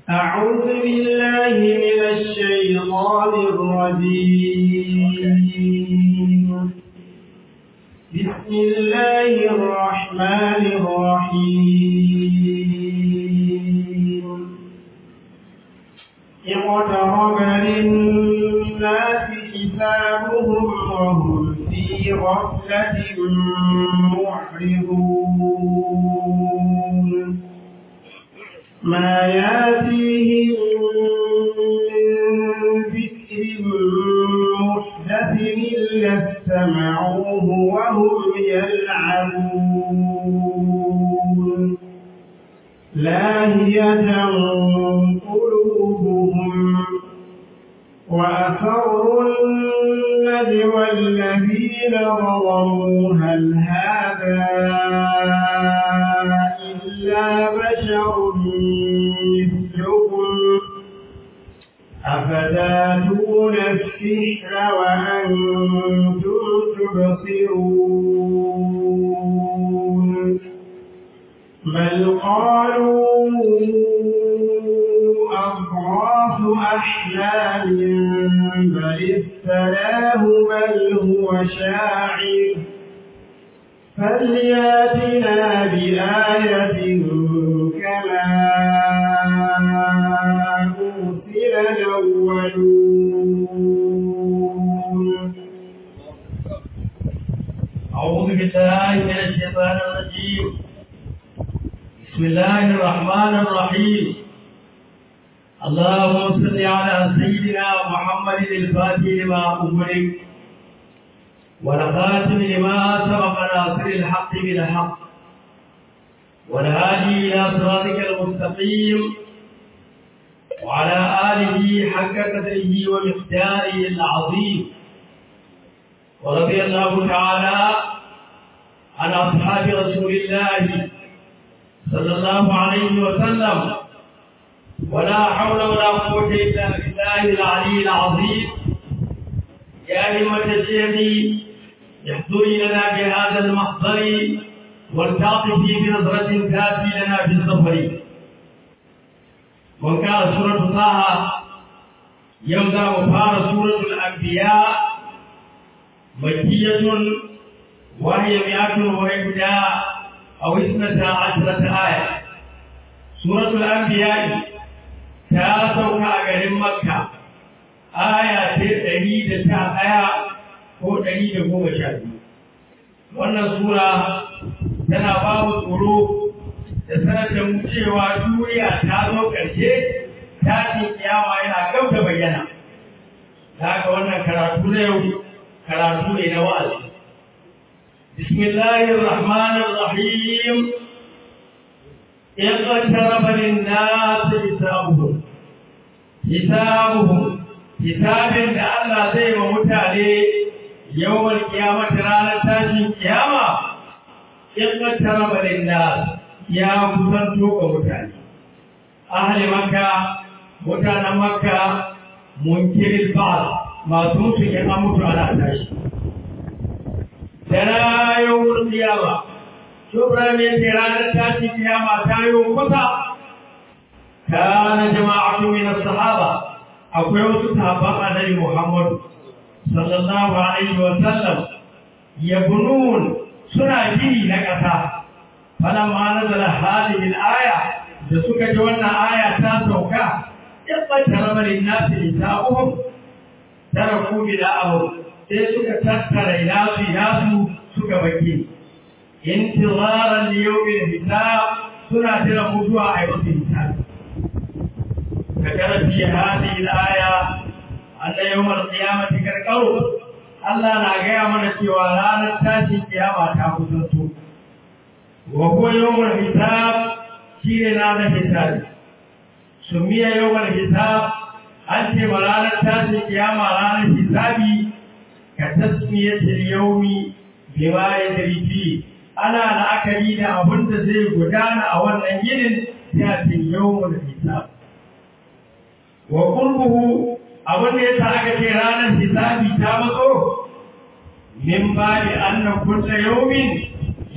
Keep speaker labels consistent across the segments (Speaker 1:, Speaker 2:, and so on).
Speaker 1: أعوذ بالله من الشيطان الرجيم بسم الله الرحمن الرحيم اقترب للناس حسابهم وهم في غفلة معرضون ما ياتيهم من ذكر محدث إلا استمعوه وهم يلعبون لاهية قلوبهم وأسروا النجوى الذين ظلموا هل هذا إلا بشر مثلكم أفتاتون السحر وأنتم تبصرون بل قالوا أضغاث أحلام بل افتراه بل هو شاعر فلياتنا بآية كما أرسل الأولون
Speaker 2: أعوذ بالله من الشيطان الرجيم بسم الله الرحمن الرحيم اللهم صل على سيدنا محمد الفاتح لما أغلق والخاتم لما سبق ناصر الحق بالحق والهادي إلى صراطك المستقيم وعلى آله حق قدره ومقداره العظيم ورضي الله تعالى عن أصحاب رسول الله صلى الله عليه وسلم ولا حول ولا قوة إلا بالله العلي العظيم يا همة الشيخ احضري لنا بهذا المحضر والتعطفي بنظرة تاتي لنا في السفر وكان سورة طه يبدأ وفار سورة الأنبياء مكية وهي مئة وإحدى أو اثنتا عشرة آية سورة الأنبياء تاسوك أجل مكة آية تريد آية ko ɗari da goma sha biyu wannan sura tana ba mu tsoro da sanar da mu cewa duniya ta zo ƙarshe tashin kiyama yana gab da bayyana da haka wannan karatu na yau karatu ne na wa'azi bismillahir rahmanir rahim اقترب للناس حسابهم حسابهم حساب da Allah zai wa mutane yawon kiyamata ranar tashin kiyama in ƙattara linnas ya kusanto ga mutane ahli makka mutanen makka munkirin ba masu mutu ya an mutu ana tashi da rayuwar kiyama shubra ne ce ranar tashin kiyama ta yi kusa kana jama'atu min sahaba akwai wasu sahabban annabi muhammadu sallallahu alaihi wa sallam yabnun suna gini na ƙasa falamma nazala hadhihi al-aya da suka ji wannan aya ta sauka yabbatara balin nasi hisabuhum taraku bida'ahum sai suka tattara nasu nasu suka baki intizaran li yawmil hisab suna jira mutuwa a yau hisab كتب في هذه الآية أن يوم القيامة كالقرب الله ناقيا من الشوالان التاشي القيامة تأخذته وهو يوم الحساب شيرنا الحساب سمي يوم الحساب أنت مرانا التاشي القيامة رانا الحساب كتسمية اليوم بما يدري فيه أنا لأكدي da abin da zai gudana a wannan yinin ya ce yawon hisab wa qurbuhu abin da yasa aka ce ranar hisabi ta matso min bali anna kulla yawmin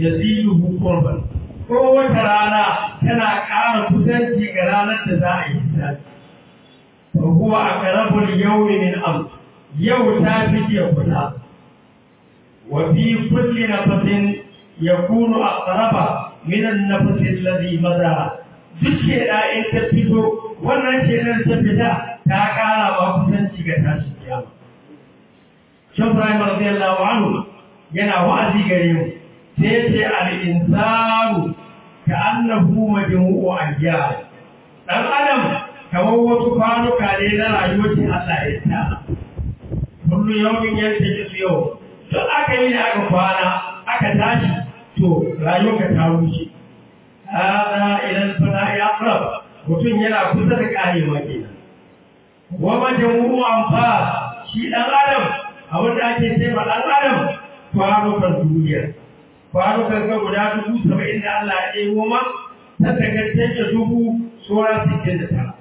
Speaker 2: yaziduhu qurban ko wata rana tana ƙara kusanci ga ranar da za a yi hisabi fa huwa aqrabu al-yawmi min amr yau ta fi jiya kusa wa fi kulli nafasin yakunu aqraba min an-nafas alladhi madha duk sheda in ta fito wannan shedar ta fita ta kara ba kusanci ga tashin kiyama Shan Ibrahim radiyallahu anhu yana wa'azi gare mu sai ce al-insanu ka annahu majmu'u ayyam dan adam kamar wasu kwanuka ne na rayuwar shi Allah ya tsara kullu yawmin yantaji su yau duk aka yi da aka kwana aka tashi to rayuwarka ta wuce hada idan fana ya aqrab mutum yana kusa da karewa kenan wa majmu'u anfa shi dan adam abin da ake ce ma dan adam kwanukan duniya kwanukan ga guda dubu saba'in da Allah ya ɗebo ma ta tagance da dubu sauran sittin da tara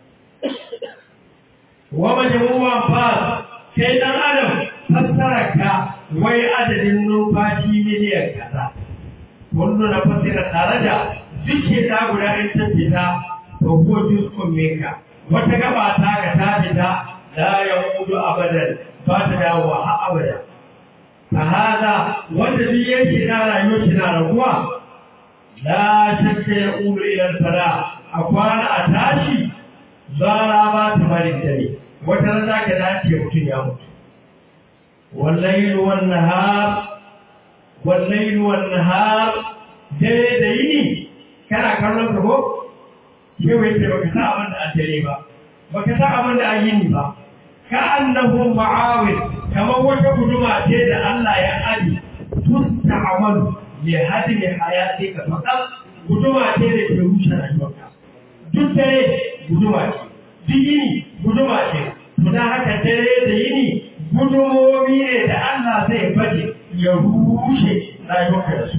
Speaker 2: wa majmu'u anfa kai dan adam fassara ka wai adadin numfashi miliyan kaza kullu na fasira tare da duk da guda in ta fita to ko juz'un minka wata gaba ta ka ta fita la yamudu abadan ba ta dawo har abada fa hada wanda duk yake da rayuwar shi na raguwa la shakka ya ulu ila al-fara a kwana a tashi zara ba ta bari dare wata rana ka dace mutum ya mutu والليل والنهار والليل والنهار dare da yini kana kallon ka ko ke wai ce baka sa abin da a dare ba baka sa abin da a yini ba ka annahu ma'awil kamar wata guduma ce da Allah ya aji tusta'malu li hadmi hayatika faqat guduma ce da ke rushe rayuwarka duk dare guduma ce duk yini guduma ce to dan haka dare da yini gudumomi ne da Allah zai baje ya rushe rayuwarka da su.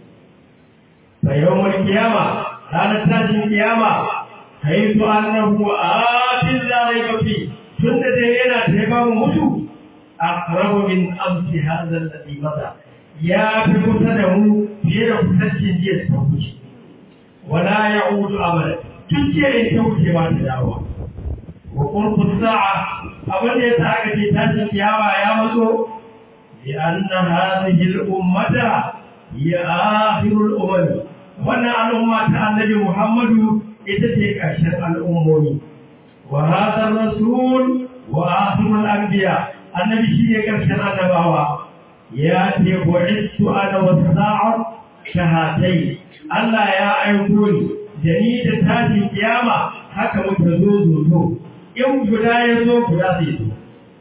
Speaker 2: Fa yawon kiyama, ranar tashin kiyama, haitu annahu atin larai kafi tun da dai yana taimaka mu mutu a karabu min amsi hazan da maza ya fi kusa da mu fiye da kusancin jiya ta wuce. Wala ya udu amala, tun jiya in ta wuce ba ta dawowa. Wa ƙurfin sa'a abin da ya sa aka ce tashin kiyama ya matso bi anna hadhihi al-ummata ya akhirul umam wannan al'umma ta annabi Muhammadu ita ce ƙarshen al'ummomi wa hadha rasul wa akhirul anbiya annabi shi ne ƙarshen annabawa ya ce bu'istu ana wa sa'at shahatai Allah ya aiko ni da ni da tashin kiyama haka muka zo zo zo in guda ya zo guda zai zo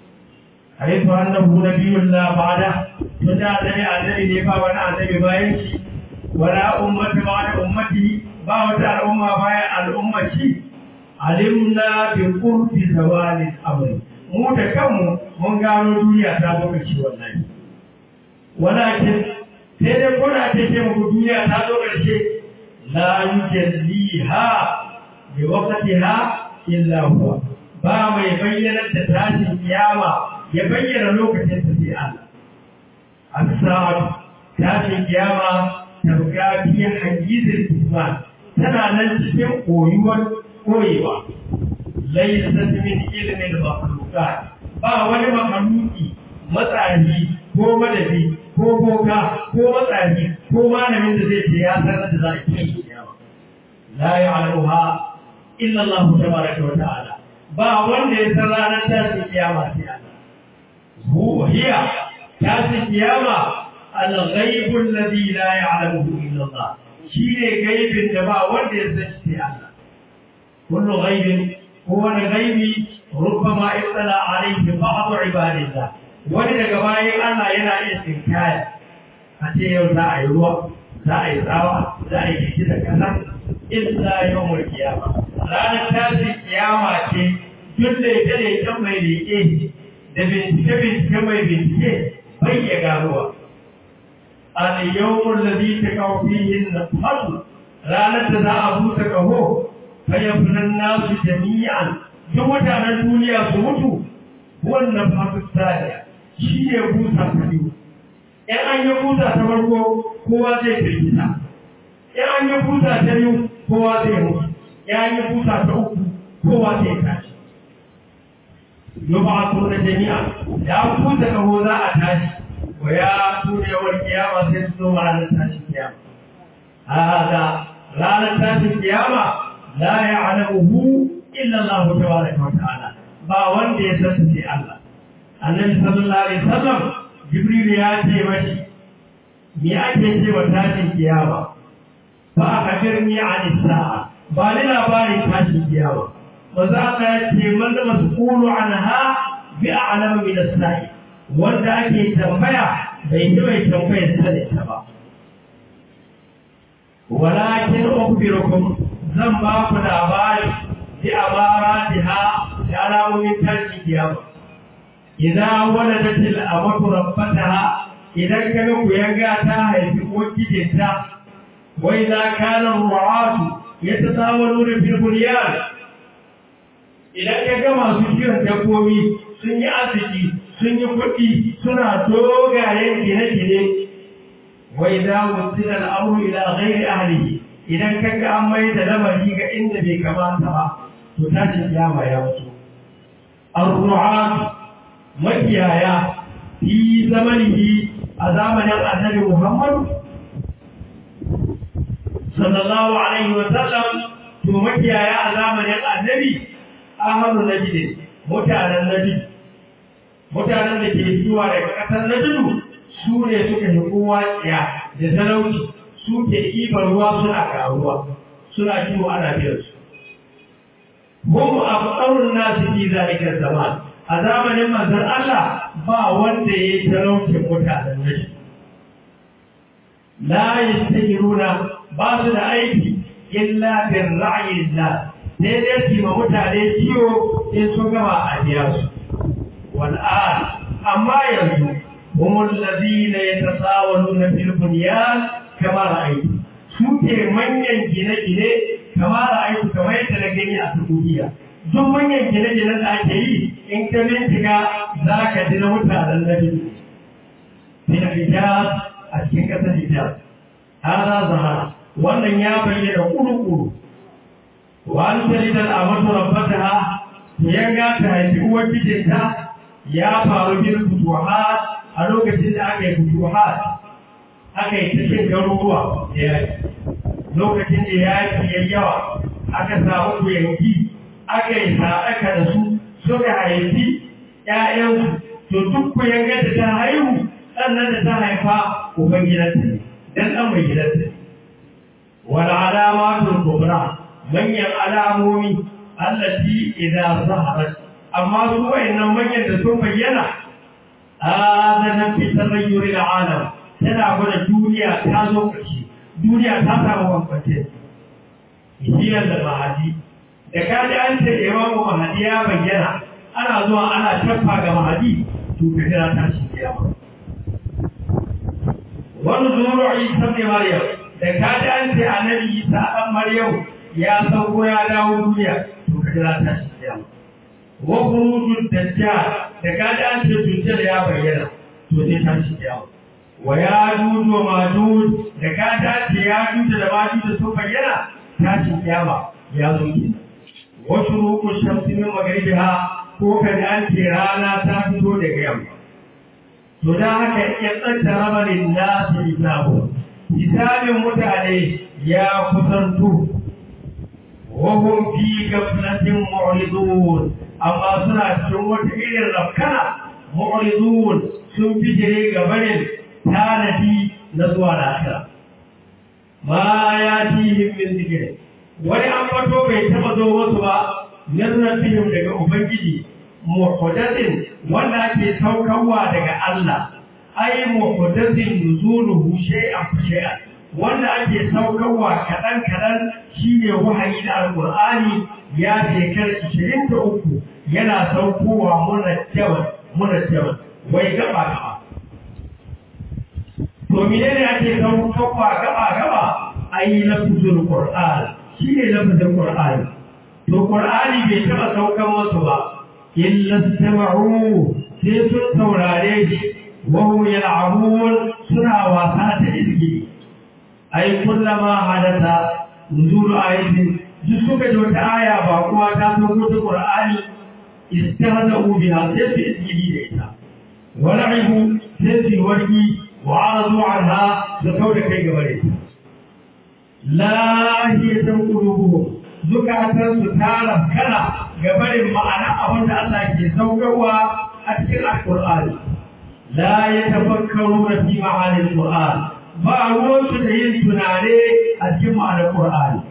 Speaker 2: haifu annahu nabiyyun la ba'da tun da annabi annabi ne ba wani annabi bayan shi wala ummati ba'da ummati ba wata al'umma bayan al'ummaci alimna bi qurbi zawali amri mu da kanmu mun gano duniya ta zo kaci wallahi walakin sai dai ko da ce muku duniya ta zo karshe la yujalliha bi waqtiha illa huwa ba mai bayyanar da tashin kiyama ya bayyana lokacin ta sai Allah. As-sa'atu tashin kiyama ta buga fiye hajjizin Isman tana nan cikin koyuwar koyewa. Laisa min ilmin makhluqat ba wani makhluki matsayi ko madadi ko boka ko matsayi ko malamin da zai ce ya sanar da za a kiyama. La ya'lamuha illa Allah tabaraka wa ta'ala. ba wanda ya san ranar tashin kiyama sai Allah. Hu hiya tashin kiyama al-ghaibu alladhi la ya'lamuhu illa Allah. Shi ne gaibin da ba wanda ya san sai Allah. Kullu ghaibin ko wani gaibi rubbama ittala alayhi ba'd ibadillah. Wani daga bayan Allah yana iya tsinkaya a ce yau za a yi ruwa, za a yi tsawa, za a yi jiki da kasa, illa yawmul kiyama. ranar tashin kiyama ce duk da ita ne ita mai leƙe da bincike-bincike mai bincike bai ya garuwa. Al-yawmun ladhi takawfihin nafsu ranar da za a buta kaho fayyafunan nasu jami'an duk mutanen duniya su mutu wannan fatu tsariya shi ne buta ta biyu. ‘Yan an yi buta ta farko kowa zai firgita, ‘yan an yi buta ta biyu kowa zai mutu. ya yi busa ta uku kowa sai tashi yub'athuna jami'a ya ku da kaho za a tashi wa ya tura yawan kiyama sai su zo ranar tashin kiyama hada ranar tashin kiyama la ya'lamuhu illa Allah tabaraka wa ta'ala ba wanda ya san sai Allah annabi sallallahu alaihi wasallam jibril ya ce mashi me ake ce wa tashin kiyama ba a birni an sa'a ba ni labarin tashin kiyama ba za ka ce man da mas'ulu anha bi a'lamu min as-sa'i wanda ake tambaya bai yi mai tambayar sanin ta ba walakin ukhbirukum zan ba ku labari bi amaratiha da alamomin tashin kiyama idan waladat al-amatu rabbataha idan kaga ku yanga ta haifi ko kijinta wa idza kana ru'atu yatasawaluna fil bunyan idan kaga masu kiwon dabbobi sun yi arziki sun yi kuɗi suna dogayen gine-gine wa idza wusila al-amru ila ghairi ahlihi idan kaga an mai da lamari ga inda bai kamata ba to tashin kiyama ya mutu ar-ru'atu makiyaya fi zamanihi a zamanin annabi Muhammad sallallahu alaihi wa sallam to makiyaya a zamanin annabi ahlu najd mutanen najd mutanen da ke zuwa daga kasar najd su ne suka yi kowa tsiya da talauci su ke ibar ruwa suna karuwa suna kiwo ana biyar su hum abqarun nasu fi zalika zaman a zamanin manzon Allah ba wanda ya yi talaucin mutanen nashi. La yastahiruna ba su da aiki illa bin ra'ayin la sai dai su ma mutane ciwo in sun gama a biya su. Wal'an amma yanzu humul ladina yatasawaluna fil bunyan kama ra'ayi su ke manyan gine-gine kama ra'ayi kamar yadda na gani a Saudiya. duk manyan gine-ginen da ake yi in ka bincika za ka ji na mutanen na biyu. Min hijaz a cikin ƙasar hijaz. Hada zahara wannan ya bayyana kuru-kuru. Wa an talidar a masu rabbata ya ga ta haifi uwar mijinta ya faru bin futuhat a lokacin da aka yi futuhat aka yi ta cin garuruwa da yaki. Lokacin da yaki ya yawa aka samu yanki aka yi sadaka da su suka haifi ‘ya'yansu, to duk ku yanga da ta haihu ɗannan da ta haifa uban gidanta ne, dan ɗan mai gidanta ne. Wani alama tun kubra manyan alamomi allati idan zaharat amma su wayannan manyan da sun bayyana azanan fi tarayyuri da alam tana gwada duniya ta zo ƙarshe duniya ta samu bambance hiyar da mahadi da ka ji an ce imamu mahadi ya bayyana ana zuwa ana shafa ga mahadi to ka kira ta shi kiyama wani zuru isa ne maryam da ka ji an ce annabi isa dan maryam ya sauko ya dawo duniya to ka kira ta shi kiyama wa khurujud dajjal da ka ji an ce dajjal ya bayyana to sai ta shi kiyama wa ya juju wa majuj da ka ji an ce ya juju da majuj sun bayyana ta shi kiyama ya zo kenan wasu rukun shamsi min magribiha ko kada an ce rana ta fito daga yamma to da haka ya tsanta rabarin nasu hisabu hisabin mutane ya kusantu wahum fi gaflatin mu'ridun amma suna cikin wata irin rafkana mu'ridun sun bijire ga barin tanadi na zuwa lafiya ma ya tihim min zikiri wani an fato bai taba zo wasu ba nazartihim daga ubangiji muhdathin wanda ake saukarwa daga Allah ai muhdathin nuzuluhu shay'an fa shay'an wanda ake saukarwa kadan kadan shine wahayi da alqur'ani ya shekar 23 yana saukowa munajjawan munajjawan wai gaba gaba to menene ake saukarwa gaba gaba ai lafzul qur'an shine lafzul qur'ani to qur'ani bai taba saukan musu ba illa sama'u sai sun saurare shi wa hum yal'abun suna wasa ta izgi ai kullama hadatha nuzulu ayatin duk suka ji wata aya ba kuma ta sauko ta Qur'ani istihza'u biha sai su isgidi da ita wa la'ibu sai su warki wa aradu anha da kauda kai gaba da ita lahiyatan qulubuhum zukatan su tara kana gabarin ma'ana abin da Allah ke saukarwa a cikin Al-Qur'ani la yatafakkaruna fi ma'anil Qur'an ba ruwan su da yin tunane a cikin ma'anar Qur'ani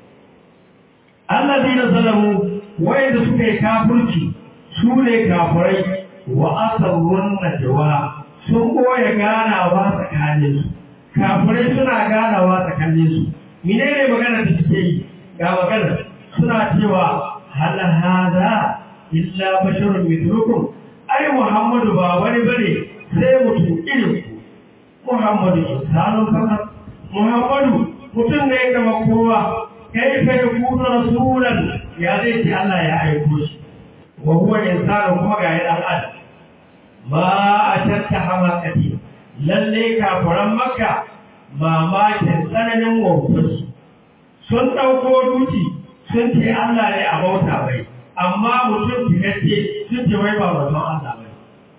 Speaker 2: allazina zalamu wayanda suka yi kafirci su ne kafirai wa asarrun najwa sun koya ganawa tsakanin su kafirai suna ganawa tsakanin su menene magana da suke yi ga magana suna cewa hal hada illa basharun mithlukum ai muhammadu ba wani bane sai mutum irin ku muhammadu insanu fakat muhammadu mutum ne kama kowa kai fa yakunu rasulan ya zai ce Allah ya aiko shi wa huwa insanu kuma ga yan adam ma atatta hamakati lalle kafiran makka mamakin tsananin wautarsu sun ɗauko duki sun ce Allah ne a bauta bai amma mutum fitacce sun ce wai ba wajen Allah bai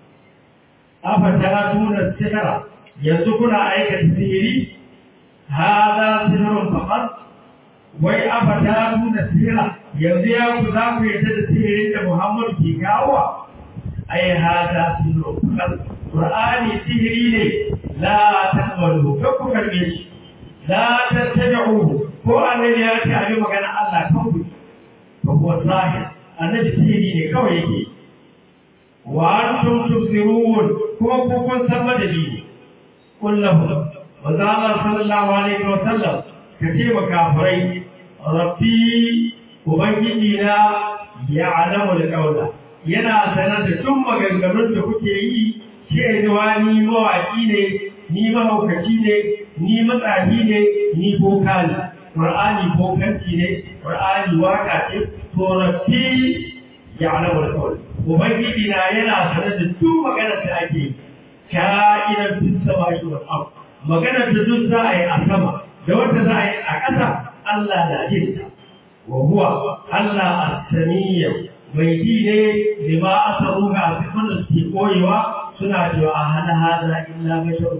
Speaker 2: afa ta tuna sihira yanzu kuna aikata sihiri hada sihirun faqat wai afa ta tuna sihira yanzu ya ku za ku yarda da sihirin da Muhammadu ke kawo ai hada sihirun faqat Qur'ani sihiri ne la taqbalu kakku karbe shi la tattabi'uhu ko annabi ya ce abin magana Allah kan ku ba kuwa zahir annabi sihiri ne kawai yake wa antum tubsirun kuma ku kun san madadi ne kullahu wa zalla sallallahu alaihi wa sallam ka ce wa kafirai rabbi ubangiji na ya alamu alqawla yana sanar da tun maganganun da kuke yi cewa ni mawaki ne ni mahaukaci ne ni matsafi ne ni boka ne Qur'ani bokanci ne, Qur'ani waka ce, torafi ya alamar kawai. Ubangiji na yana sanar da duk maganar da ake ka'inar duk sama shi wa abu. Maganar da duk za a yi a sama, da wanda za a yi a ƙasa, Allah na jin ta. Wa huwa Allah as-samiyya mai ji ne da ma aka ruga a cikin da suke koyewa suna cewa a hana hada illa basharun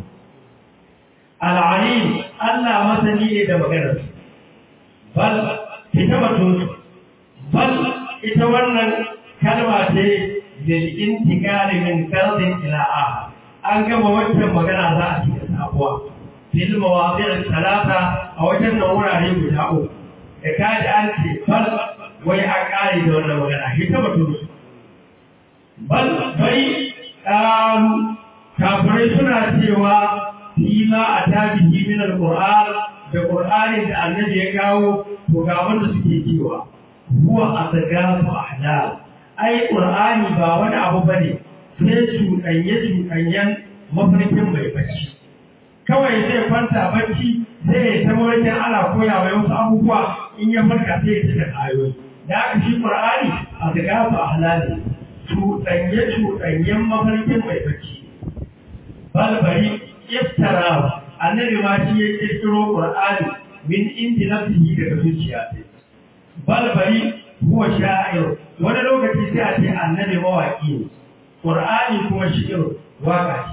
Speaker 2: al'alim Allah masani ne da maganar bal ita batun bal ita wannan kalma ce da intikali min kardin ila aha an gama wancan magana za a cikin sabuwa fil mawadi'in talata a wajen nan wurare guda uku da kaji an ce bal wai a kare da wannan magana ita batun bal bai kafirai suna cewa fima a tabihi min alquran da qur'ani da annabi ya kawo to ga wanda suke cewa huwa asgafu ahlam ai qur'ani ba wani abu bane sai cuɗanye cuɗanyen mafarkin mai bacci kawai zai kwanta bacci sai ya ta mawarkin ana koya mai wasu abubuwa in ya farka sai ya cika ayoyi da aka shi qur'ani asgafu ahlam cuɗanye cuɗanyen mafarkin mai bacci balbari iftara annabi ma shi ya kirkiro qur'ani min indi nafsihi daga zuciya ce balbari huwa sha'ir wani lokaci sai a ce annabi mawaki ne qur'ani kuma shi'ir waka ce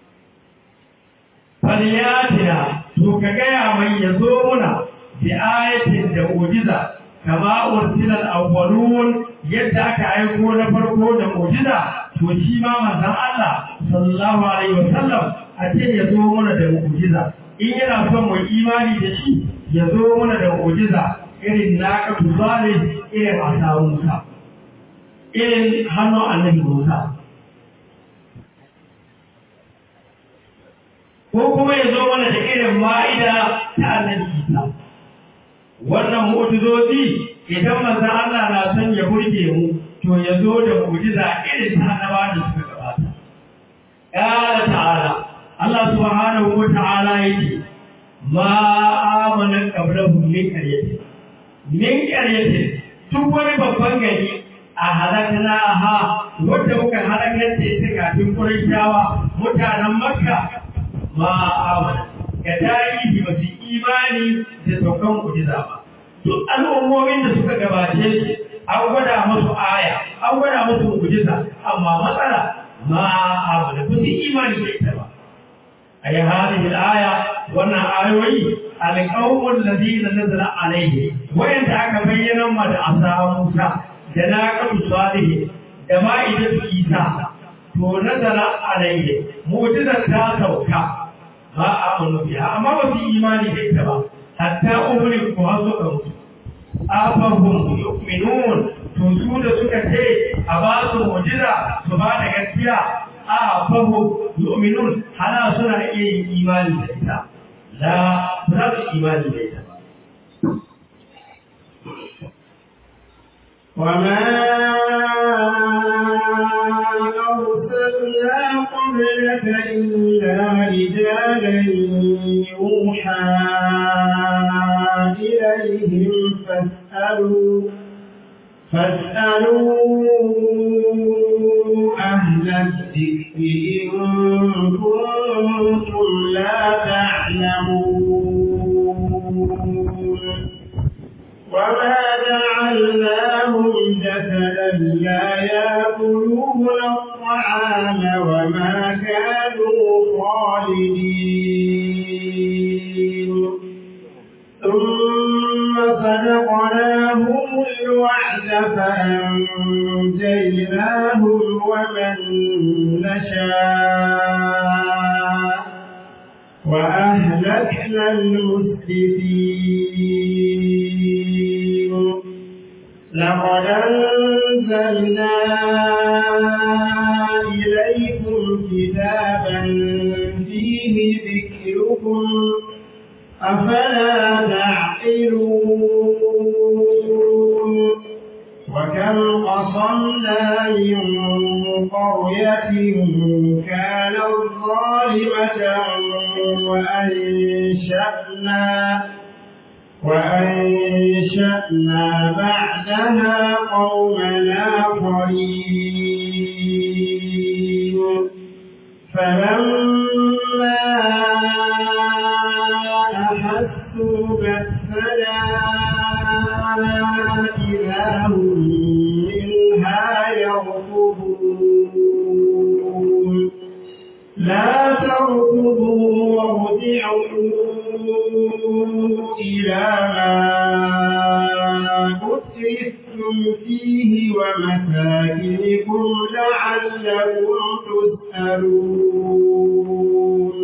Speaker 2: falyatina to ka gaya mai ya zo muna bi ayatin da mu'jiza kama ursilal awwalun yadda aka aiko na farko da mu'jiza to shi ma manzon Allah sallallahu alaihi wasallam a ce ya zo mana da mu'jiza in yana son mu imani da shi ya zo mana da mu'jiza irin naka tuzale irin asawun Musa irin hannun annabi Musa ko kuma ya zo mana da irin ma'ida ta annabi Isa wannan mu'jizozi idan manzon Allah na son ya burge mu to ya zo da mu'jiza irin ta annabawa da suka gabata قال تعالى Allah subhanahu wa ta'ala yake ma amana qablahum min qaryatin min qaryatin duk wani babban gari a halakna ha wanda muka halakar da ita kafin Qurayshawa mutanen Makka ma amana ga tarihi ba su imani da saukan kujiza ba duk al'ummomin da suka gabace su an gwada musu aya an gwada musu mu'jiza amma matsala ma abu da kusa imani da ita ba a yi hadin aya wannan ayoyi alƙawun ladina nazara alaihi wayanda aka bayyana ma da asa Musa da na kabu salihi da ma'idatu Isa to nazara alaihi mu'jizar ta sauka ba a amanu biya amma ba su imani da ita ba hatta umri ko har suka mutu afahum yu'minun to su da suka ce a ba su mu'jiza su ba da gaskiya afahum yu'minun hana suna iya yin imani da ita la ba su imani da ita
Speaker 1: وما أرسلنا قبلك إلا رجالا يوحى إليهم فاسألوا فاسألوا أهل الذكر إن كنتم لا تعلمون وما جعلناهم جسدا لا يأكلون الطعام وما كانوا خالدين ثم صدقناهم الوعد فأنجيناهم ومن نشاء وأهلكنا المسرفين لقد أنزلنا إليكم كتابا فيه ذكركم أفلا تعقلون وكم قصمنا من قرية كانت ظالمة وأنشأنا وأنشأنا بعدها قوما آخرين فلما أحسوا بأسنا إذا هم منها يركضون لا تركضوا وارجعوا إلى ما أسرفتم فيه ومساكنكم لعلكم تسألون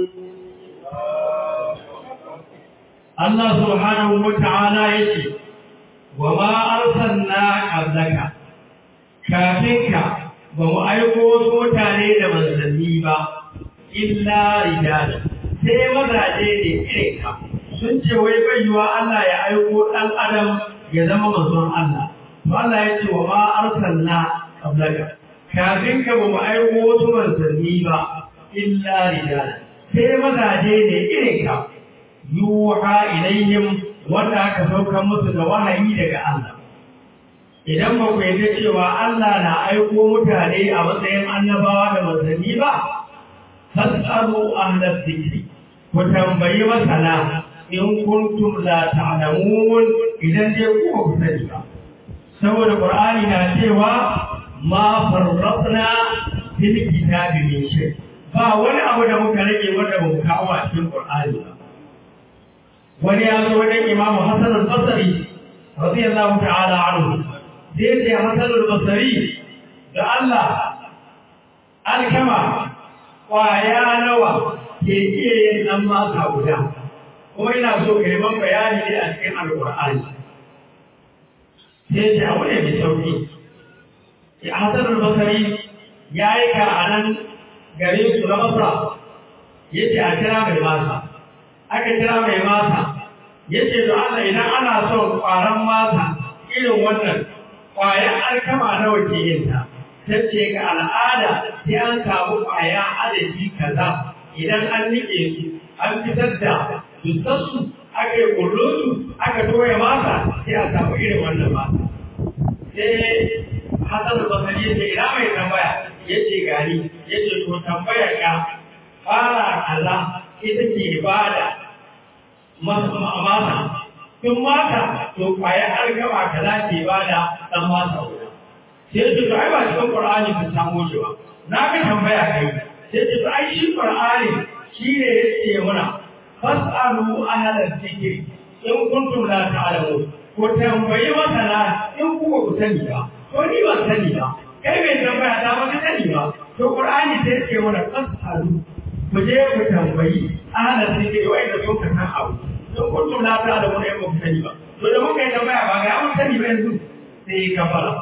Speaker 2: Allah subhanahu wa ta'ala yake wa ma arsalna qablaka kafinka ba mu aiko wasu mutane da manzanni ba illa rijal sai mazaje ne irin ka sun ce wai bai yiwa Allah ya aiko dan adam ya zama manzon Allah to Allah ya ce wa ma arsalna qablaka kafinka ba mu aiko wasu manzanni ba illa rijal sai mazaje ne irin ka yuha ilayhim wanda aka saukar musu da wahayi daga Allah idan ba ku yarda cewa Allah na aiko mutane a matsayin annabawa da manzanni ba fasalu ahlal dhikri ku tambayi masana in kuntum la ta'lamun idan dai ku ba ku sani ba saboda qur'ani na cewa ma farratna fil kitabi min shay ba wani abu da muka rage wanda ba mu kawo a cikin qur'ani ba wani ya zo wajen imamu Hassan al-Basri radiyallahu ta'ala anhu zai ce Hassan al-Basri da Allah alkama kwaya nawa ke iya yin dan masa guda kuma ina so ka yi man bayani ne a cikin alƙur'ani sai ce abu ne mai sauki ya Hassan al-Basri ya yi ka a nan garin su na Masra yace a kira mai masa aka kira mai masa ya ce da Allah idan ana son ƙwaron masa irin wannan ƙwayar alkama nawa ke yin ta ta ce ga al'ada sai an samu ƙwaya adadi kaza idan an niƙe su an fitar da dusassu aka yi su aka toya masa sai a samu irin wannan masa sai Hassan Basari ya ce ina mai tambaya ya ce gani ya ce to tambaya ka fara kaza ita ke bada masa sun mata to kwaya an gaba kaza ke ba da ɗan mata guda sai su to ai ba cikin qur'ani ka samu shi ba na ka tambaya kai sai su ai shi qur'ani shi ne yake muna fas'alu ahla dhikri in kuntum la ta'lamun ko tambayi masana in ku ba ku sani ba ko ni ban sani ba kai mai tambaya ta ba ka sani ba to qur'ani sai yake muna fas'alu ku je ku tambayi ahla dhikri wai da sun ka san abu in kuntum la ta'lamun in ba ku sani ba to da muka yi tambaya ba ga mun sani ba yanzu sai ka fara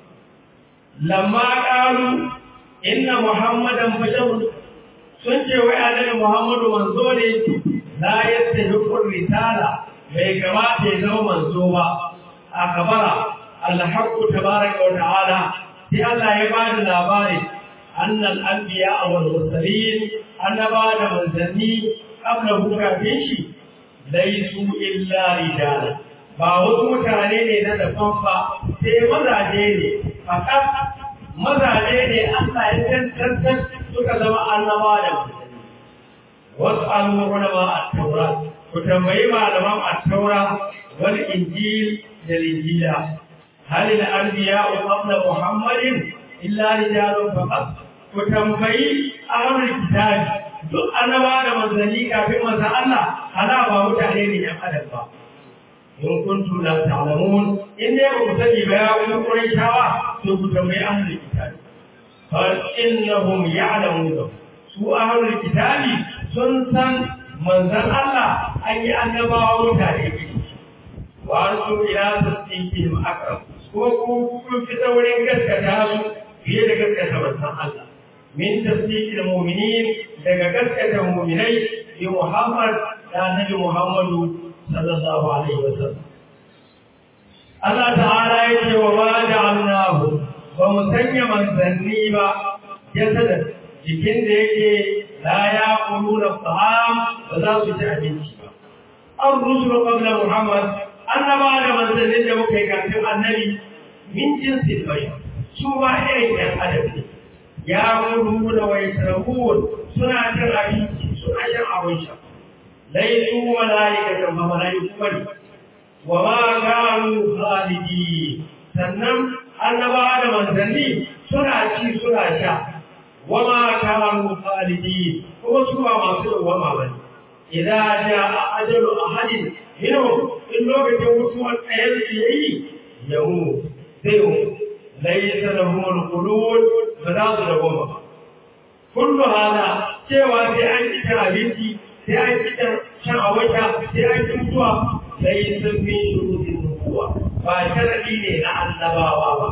Speaker 2: lamma qalu inna muhammadan basharun sun ce wai annabi muhammadu manzo ne la yastahiqu risala bai kamata ya zama manzo ba a kabara alhaqqu tabaraka wa ta'ala sai Allah ya ba da labari annal anbiya wal mursalin annaba da manzanni qabla kafin shi laisu illa rijala ba wasu mutane ne na daban ba sai mazaje ne fakat mazaje ne Allah ya tantantar suka zama annaba da mutane wasu al'ulama a taura ku tambayi malaman a taura wal injil da linjila hal al anbiya qabla muhammadin illa rijalun faqat ku tambayi ahlul kitab duk annaba da manzanni kafin manzan Allah hala ba mutane ne yan adam ba in kuntum la ta'lamun in dai ba ku sani ba ya ku Qurayshawa to ku tambayi ahlul kitab fa innahum ya'lamun su ahlul kitab sun san manzon Allah an yi annabawa mutane ne wa su ila tasdiqihim aqrab ko ku kun fita wurin gaskata su fiye da gaskata manzon Allah min tasdiqil mu'minin daga gaskata mu'minai bi Muhammad da Nabi Muhammadu sallallahu alaihi wasallam Allah ta'ala ya ce wa ma ja'alnahu ba mu sanya manzanni ba jasadan jikin da yake la ya kuluna ta'am ba za su ci abinci ba an rusulu qabla Muhammad annaba da manzannin da muka yi kafin annabi min jinsin bashar su ba irin yan adam ne ya kudu da wai suna cin abinci suna shan abin sha laisu malaikatan ba malaiku bane wa ma kanu khalidi sannan annaba da manzanni suna ci suna sha wa ma kanu khalidi kuma su ba masu dawama bane idan jaa ajalu ahadin minhum in lokacin mutuwar ɗayan su yayi yamu zai mu laysa lahum alqulud ba za su dawama ba kullu hada cewa sai an ci abinci sai an ci shan a wata sai an ci mutuwa sai sun fi shurutun nubuwa ba sharadi ne na annabawa ba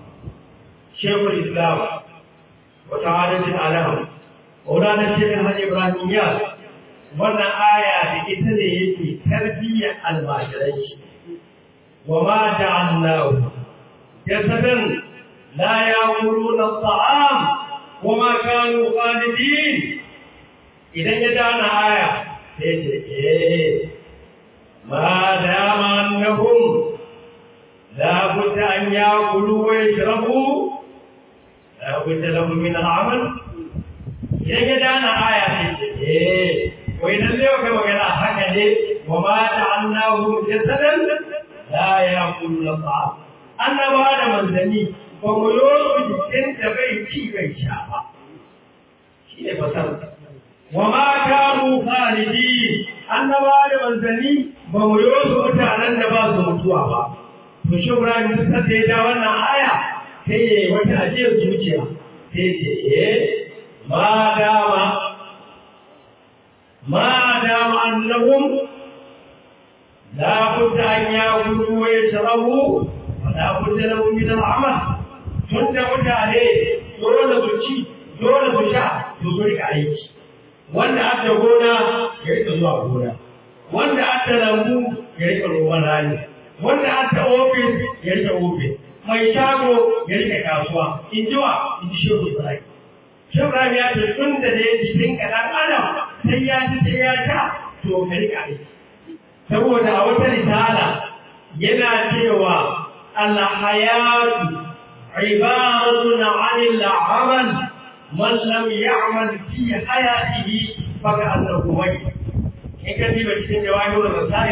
Speaker 2: shekul islam wata hadasin alam maulana shekin hajji ibrahim ya wannan aya da ita ne yake tarbiyyar almajirai wa ma ja'alnahu jasadan la ya'kuluna at-ta'am wa ma kanu khalidin idan ya dana aya sai ce eh ma dama annahum la budda an ya'kulu wa yashrabu la budda lahum min al-amal idan ya dana aya sai ce eh wai dan ne kai magana haka ne wa ma ta'annahu jasadan la ya'kulu al-ta'am annaba da manzanni ba mu yi jikin da bai ci bai sha ba shi ne fasar وما كانوا خالدين annaba da manzanni ba mu yi wasu mutanen da ba su mutuwa ba to shi Ibrahim duk da ya ja wannan aya sai ya yi wata ajiyar zuciya sai ce eh ma dama ma dama annahum la budda an yakulu wa yashrabu wa la budda lahum min al-amal tun da mutane dole su ci dole su sha su rika aiki wanda aka gona ya rika zuwa gona wanda aka lambu ya rika roman rani wanda aka ofis ya rika ofis mai shago ya rika kasuwa in ji wa in ji shehu ibrahim shehu ibrahim ya ce tun da dai jikin ka dan adam sai ya ci sai ya sha to ka rika aiki saboda a wata risala yana cewa alhayatu ibaratun anil amal من لم يعمل في حياته فكأنه ميت in ka diba cikin jawahirul rasail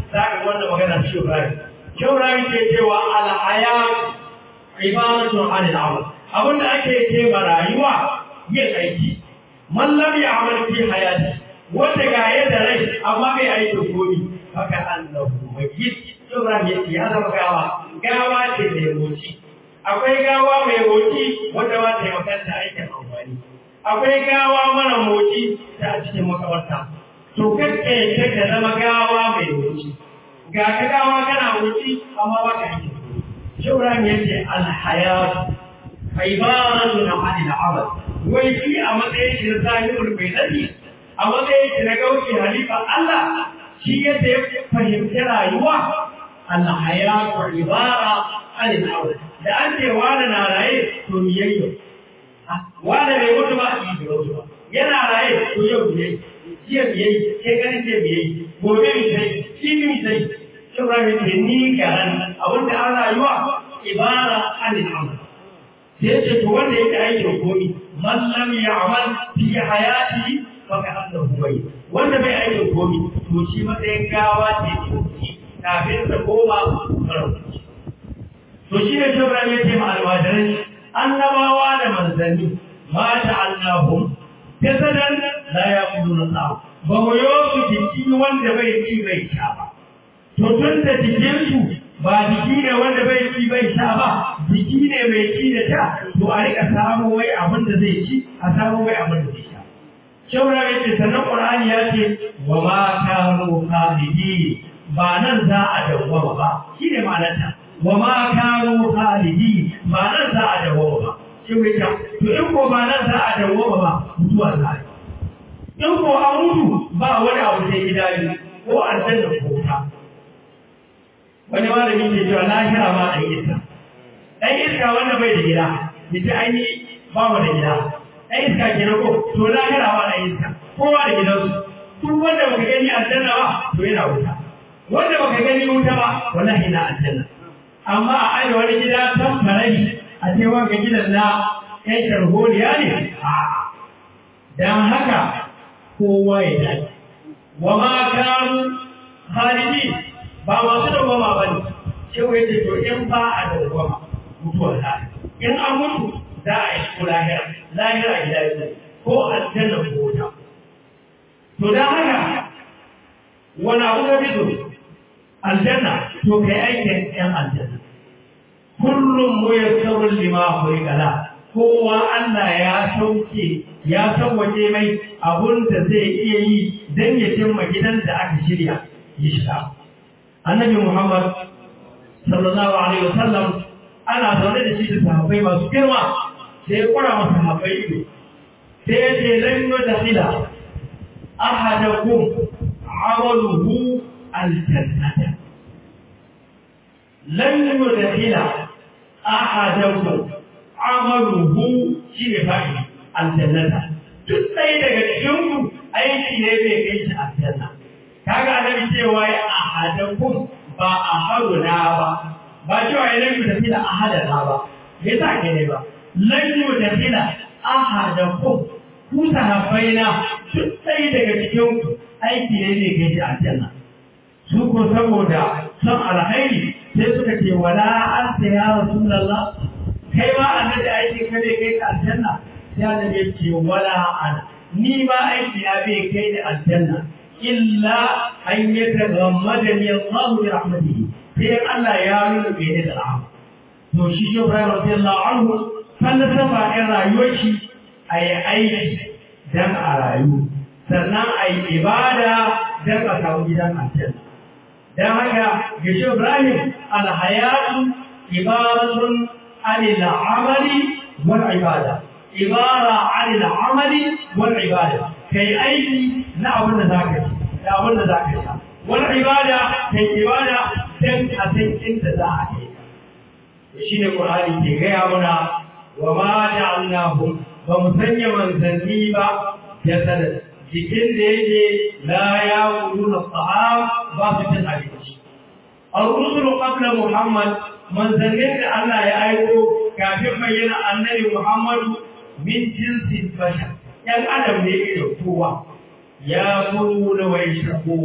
Speaker 2: za ka wanda magana shi Ibrahim shi Ibrahim ke cewa al-haya ibaratun anil amal abinda ake ce ma rayuwa yin aiki man lam ya'mal fi hayati wanda ga yadda rai amma bai aiki komi haka annahu mayyit Ibrahim ya ce ya zama gawa gawa ce mai moci akwai gawa mai moci wanda ba ta yi makanta aikin amfani akwai gawa mara moci ta a cikin makabarta to kakka ta ka zama gawa mai moci ga ka gawa kana moci amma ba ka yi shauran ya ce alhayatu ibaratun anil amal wai shi a matsayin shi na sahibul mai nadi a matsayin shi na gauki halifa Allah shi yadda ya fahimci rayuwa alhayatu ibara anil amal da an ce wani na raye to miyayyo wanda bai mutu ba a yi mutu ba yana raye to yau biyai jiya biyai ke ganin ce biyai gobe mi sai shi mi sai Ibrahim ce ni garan abinda an rayuwa ibara anil amal sai ce to wanda yake aikin komi man lam ya'mal fi hayati fa ka annahu bai wanda bai aikin komi to shi matsayin gawa ce ce kafin ta koma farauci to shi ne Ibrahim ya ce ma almajirai annabawa da manzanni ma ta'allahum jasadan la yaquluna sa'a ba mu yosu jiki wanda bai ci bai sha ba to tun da jikin su ba jiki ne wanda bai ci bai sha ba jiki ne mai ci da sha to a rika samu wai abin da zai ci a samu wai abin da zai sha shawara ya ce sannan qur'ani ya ce wa ma kanu khalidi ba nan za a dawwama ba shine ma'anarta wa ma kanu khalidi ba nan za a dawwama ba shi mai ta to in ko ba nan za a dawwama ba mutuwa za a yi in ko an mutu ba wani abu sai gida ne ko aljanna ko wuta wani malami ke cewa lahira ma ɗan iska ɗan iska wanda bai da gida yace an yi ba mu da gida ɗan iska ke ko to lahira ma ɗan iska kowa da gidansu duk wanda baka gani aljanna ba to yana wuta wanda baka gani wuta ba wallahi na aljanna amma a aje wani gida tan farai a ce wanga gidan na ƴan sharholiya ne a dan haka kowa ya dace wa ma kanu khalidi ba masu dawwama ba ne sai wai ce to in ba a dawwama mutuwar ta in an mutu za a yi ko lahira lahira gida ne ko aljanna ko wuta to dan haka wani abu da fito aljanna to kai aikin yan aljanna kullum mu yassarun lima khuliqala kowa Allah ya sauke ya sauwaje mai abun da zai iya yi dan ya cimma gidan da aka shirya ya shiga annabi Muhammad sallallahu alaihi wasallam ana zaune da shi da sahabbai masu girma sai ya kura masa sahabbai ido sai ya ce lan yudkhila ahadakum amaluhu aljannata lan yudkhila ahadakum amaluhu shi ne fa'i aljannata duk ɗaya daga cikin ku aiki ne bai kai shi aljanna kaga annabi cewa ya ahadakum ba ahaduna ba ba cewa ya lan yudkhila ahadana ba me yasa ke ne ba lan yudkhila ahadakum ku sahabbaina duk ɗaya daga cikin ku aiki ne bai kai shi aljanna su ko saboda son alkhairi sai suka ce wala anta ya rasulullah kai ma annabi aiki ka bai kai ka aljanna sai annabi ya ce wala ana ni ma aiki na bai kai da aljanna illa an yataghammadani Allah bi rahmatihi sai Allah ya nuna bai da rahama to shi shi Ibrahim radiyallahu anhu falsafa ɗin rayuwar shi a yi aiki dan a rayu sannan a yi ibada dan a samu gidan aljanna dan haka ga shi Ibrahim alhayatu ibaratun anil amali wal ibada ibara anil amali wal ibada kai aiki na abin da zaka yi da abin da zaka yi wal ibada kai ibada dan a san inda za a yi shine Qur'ani ke gaya mana wa ma ja'alnahum ba mu sanya manzanni ba jasada jikin da yake la ya wuduna sahab ba su cin abinci al-rusul qabla muhammad manzannin da Allah ya aiko kafin bayyana annabi muhammadu min jinsin bashar yan adam ne irin kowa ya kulu wa yashrabu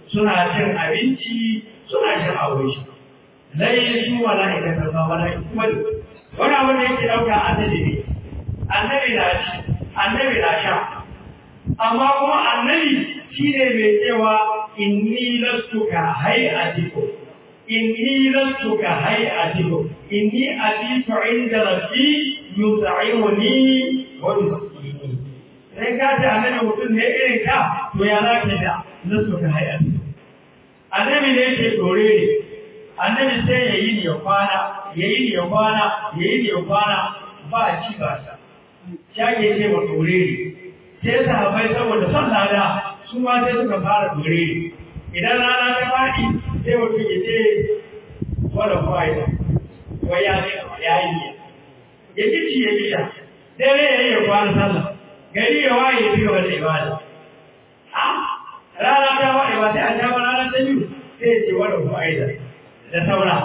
Speaker 2: suna cin abinci suna shan abinci lai su mala'ikatan ba mala'iku bane wani abin da yake dauka annabi ne annabi na ci annabi na sha amma kuma annabi shine mai cewa inni lastu ka hay'atikum inni lastu ka hay'atikum inni abitu inda rabbi yut'imuni wa yusqini sai ka ce annabi mutum ne irin ka to ya za ka da lastu ka hay'atikum annabi ne ke dore ne annabi sai ya yi ya kwana ya yi ya kwana ya yi ya kwana ba ci ba sa shage ce wa dore ne sai sahabbai saboda son lada su ma sai suka fara dore ne idan rana ta faɗi sai mutum ya ce wadda fa'ida wa ya ce ya yi ya ci ci ya ci sha dare ya yi ya kwana sallah gari ya waye ya biyo wata ibada a rana ta waye ba sai a sha rana ta biyu sai ya ce wadda fa'ida da saura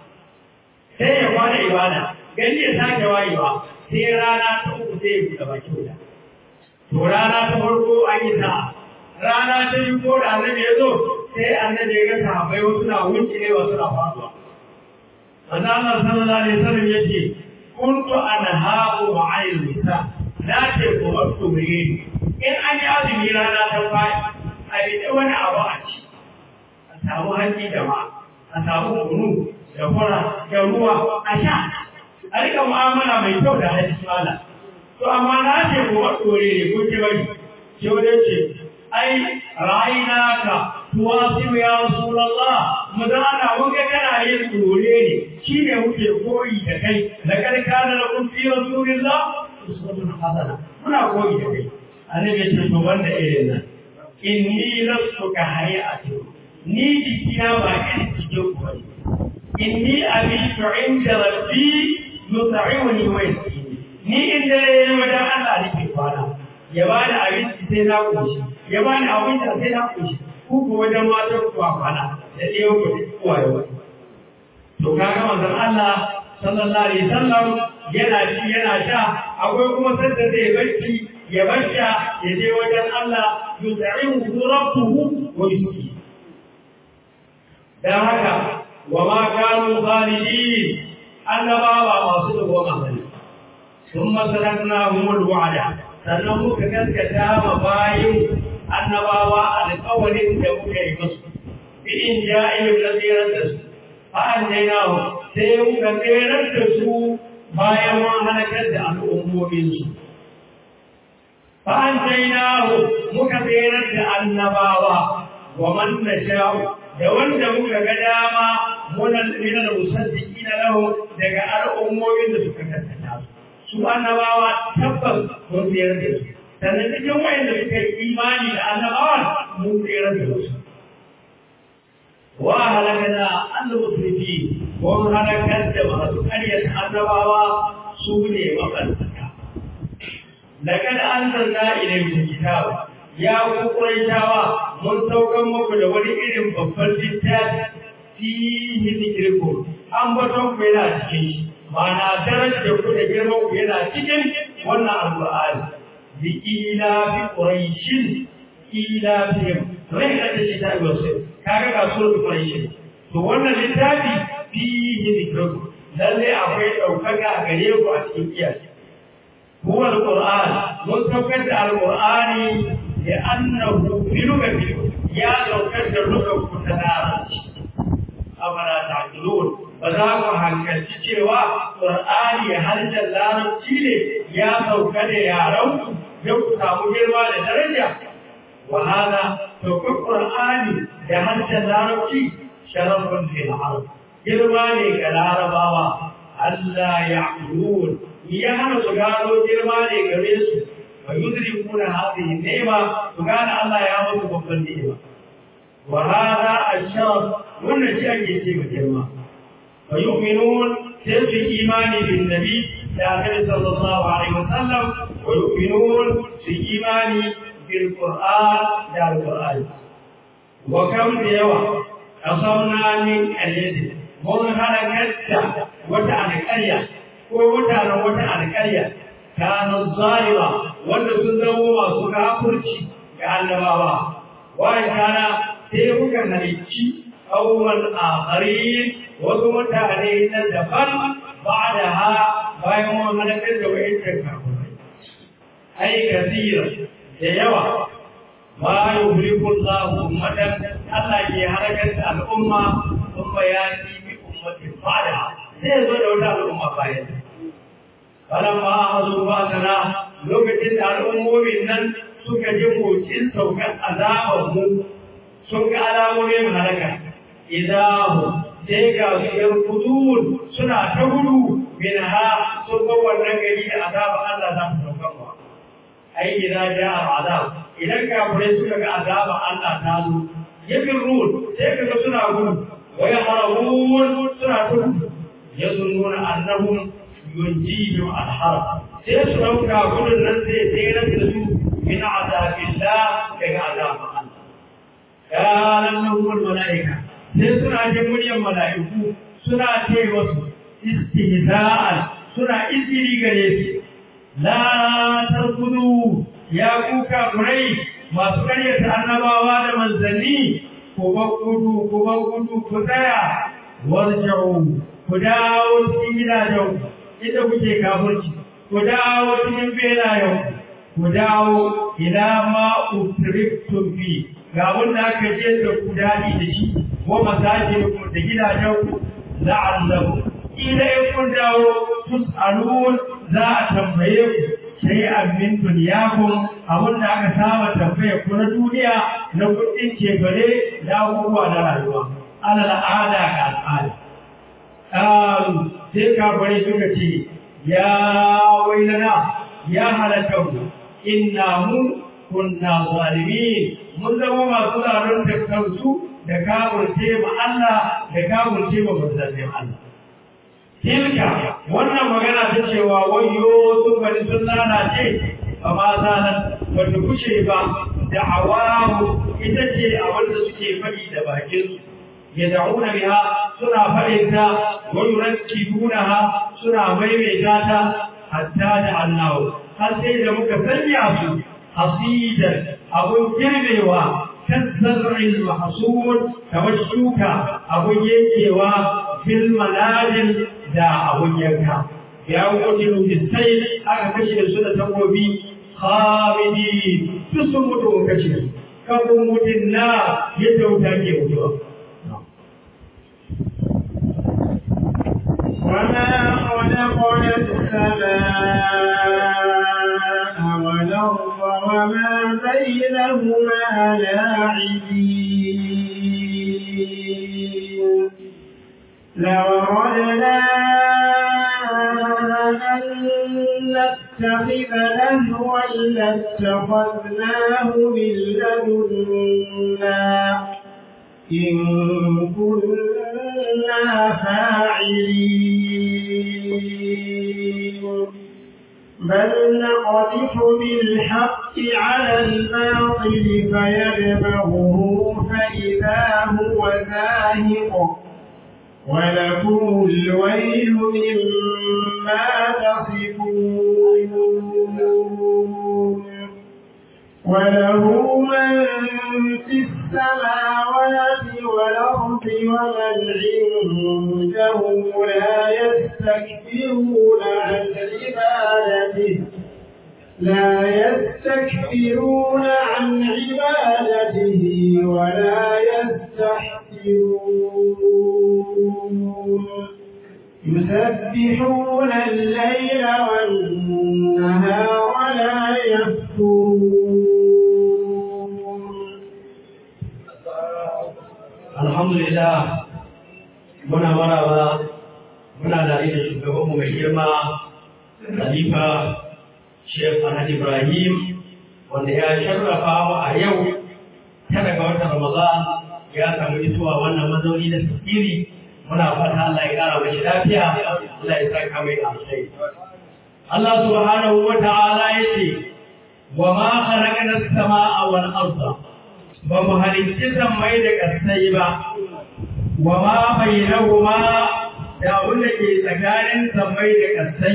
Speaker 2: sai ya kwana ibada gari ya sake wayewa sai rana ta uku sai ya buɗe baki wuta to rana ta farko an yi sa'a rana ta yi ko da annabi ya zo sai annabi ya ga sahabbai wasu na wuce ne wasu na faduwa manzo Allah sallallahu alaihi wasallam yace kuntu anhaabu ma'al nisa na ce ko wasu ne in an yi azumi rana ta faɗi a yi wani abu a ci a samu hanci jama'a a samu kunu da fura da ruwa a sha a rika mu'amala mai kyau da hadisi mala to amma na ce ko wasu ne ko ce bari ce wajen ce ai ra'ayinaka tuwasimu ya rasulullah mu da ana muka kana yin dore ne shine muke koyi da kai da karka da lakum fi rasulillah uswatun hasana muna koyi da kai annabi ya ce to wanda irin nan inni lastu ka hayati ni jikina ba irin cikin ku inni abitu inda rabbi yut'imuni wa yasqini ni inda yayin wajen Allah nake kwana ya bani abinci sai na koshi ya bani abinci sai na koshi ku ko wajen matan ku kwana da ɗaya ku da kuwaye wani to kaga manzon Allah sallallahu alaihi wasallam yana ci yana sha akwai kuma sanda zai barci ya barca ya je wajen Allah yut'imu rabbuhu wa yusqi dan haka wa ma kanu zalimin annabawa masu dubo mahali ثم سلكناهم الوعد sannan muka gaskata ma bayin annabawa alƙawarin da muka yi musu idin ja'ilin na tsirar da su fa'an jainahu sai muka tsirar da su bayan mun halakar da al'ummominsu fa'an jainahu muka tsirar da annabawa wa man na sha'u da wanda muka ga dama munan minal musaddiki na lahu daga al'ummomin da suka gaskata su su annabawa tabbas mun tsere da su sannan cikin wayanda suka yi imani da annabawa mun tsere da su wa halakana al-musrifi wa halakar da masu ƙaryata annabawa su ne maɓalɓata لقد أنزلنا إليكم الكتاب يا قريشاوا mun saukan muku da wani irin babban littafi fihi zikirkum an baton ku yana cikin shi ma'ana darajar ku da girman ku yana cikin wannan alqur'ani bi ila bi quraishin ila bi rai da shi ta wasu kaga ga sura quraishin to wannan littafi fihi zikirkum lalle akwai daukaka gare ku a cikin kiyaye هو القرآن مستوكد القرآن لأنه بلغة يا لو كد اللغة كتنارج أفلا تعقلون فذاك هنكل cewa Qur'ani har da larabci ne ya sauka da yaran ya ku samu girma da daraja wa hada to Qur'ani da har da larabci sharafun lil arab girma ne ga larabawa Allah ya'qulun ya hana su gano girma ne gare su wa yudrikuna hadhihi ni'ma su gane Allah ya musu babban ni'ima wa hada asharaf wannan shi ake ce ga girma wa yu'minun sai su imani bin nabi da annabi sallallahu alaihi wasallam wa yu'minun su imani bil qur'an da al qur'an wa kam da yawa asamna min alyadi mun halakatta wata alƙarya ko mutanen wata alƙarya kanu zalima wanda sun zamo masu kafirci ga annabawa wani kana sai muka halicci awwal akharin wasu mutane na daban ba da ha bayan mun halakar da wa'incan kafirai ai kasira da yawa ma yuhliku Allahu ummatan Allah ke harakar da al'umma sun bayani bi ummatin ba'da sai zo da wata al'umma bayan falamma azu ba sana lokacin da al'ummomin nan suka ji motsin saukan azabar mu sun ga alamomin halaka idahu sai ga su yan kudun suna ta gudu min ha sun ga wannan gari da azaba Allah za su saukan ba ai idan ja azab idan kafirai suka ga azaba Allah ta zo yafirun sai ka ga suna gudu wa yahrabun suna gudu yazunnuna annahum yunjihim al-harb sai su dauka gudun nan zai tsere da su min azabillah daga azaba Allah kalan nahumul malaika sai suna jin muryar mala'iku suna ce wasu istihza'an suna izini gare su la tarkudu ya kuka kurai masu karyata annabawa da manzanni ku ban gudu ku ban gudu ku tsaya warja'u ku dawo cikin gidajen inda kuke kafirci ku dawo cikin belayen ku dawo ila ma utriftum fi ga wanda aka je da ku dadi da shi wa masajidukum da gidajen ku la'allahu ila in kun dawo tus'alun za a tambaye ku shay'an min dunyakum abin da aka saba tambaye ku na duniya na kuɗin cefane da abubuwa na rayuwa ala al'ada ga al'ada ƙaru sai kafare suka ce ya wailana ya halatta mu inna mu kunna zalimin mun zama masu zalunta kansu da kafirce ma Allah da kafirce ma manzannin Allah tilka wannan magana ta cewa wayo sun bari sun lalace ba ma zanen ba ta kushe ba da awamu ita ce a wanda suke faɗi da bakinsu ya da'una biha suna faɗin ta wa yurakkibunaha suna maimaita ta hatta da Allah har sai da muka sanya su hasidan abun girbewa kan zar'il mahsud kamar shuka abun yankewa fil maladin da abun yanka ya wuce bisai aka kashe su da takobi khamidi su sun mutu kashe su kafin mutun na yadda wuta ke mutuwa
Speaker 1: وما خلقنا السماء والأرض وما بينهما لاعبين لو أردنا أن نتخذ لهوا لاتخذناه من لدنا إن كنا فاعلين بل نقذف بالحق على الباطل فيدمغه فإذا هو زاهق ولكم الويل مما تصفون وله من في السماوات والأرض ومن عنده لا يستكبرون عن عبادته لا يستكبرون عن عبادته ولا يستحسرون يسبحون الليل والنهار لا يفترون
Speaker 2: alhamdulillah muna maraba muna da da shugabanmu mai girma khalifa Sheikh Ahmad Ibrahim wanda ya sharrafa mu a yau ta daga watan Ramadan ya samu isuwa wannan mazauni da tafsiri muna fata Allah ya kara mashi lafiya Allah ya saka mai alheri Allah subhanahu wa ta'ala yace wa ma khalaqna as-samaa wal arda ba mu halicci sammai da ƙasai ba, wa ma bai ma da abin da ke tsakanin sammai da ƙasai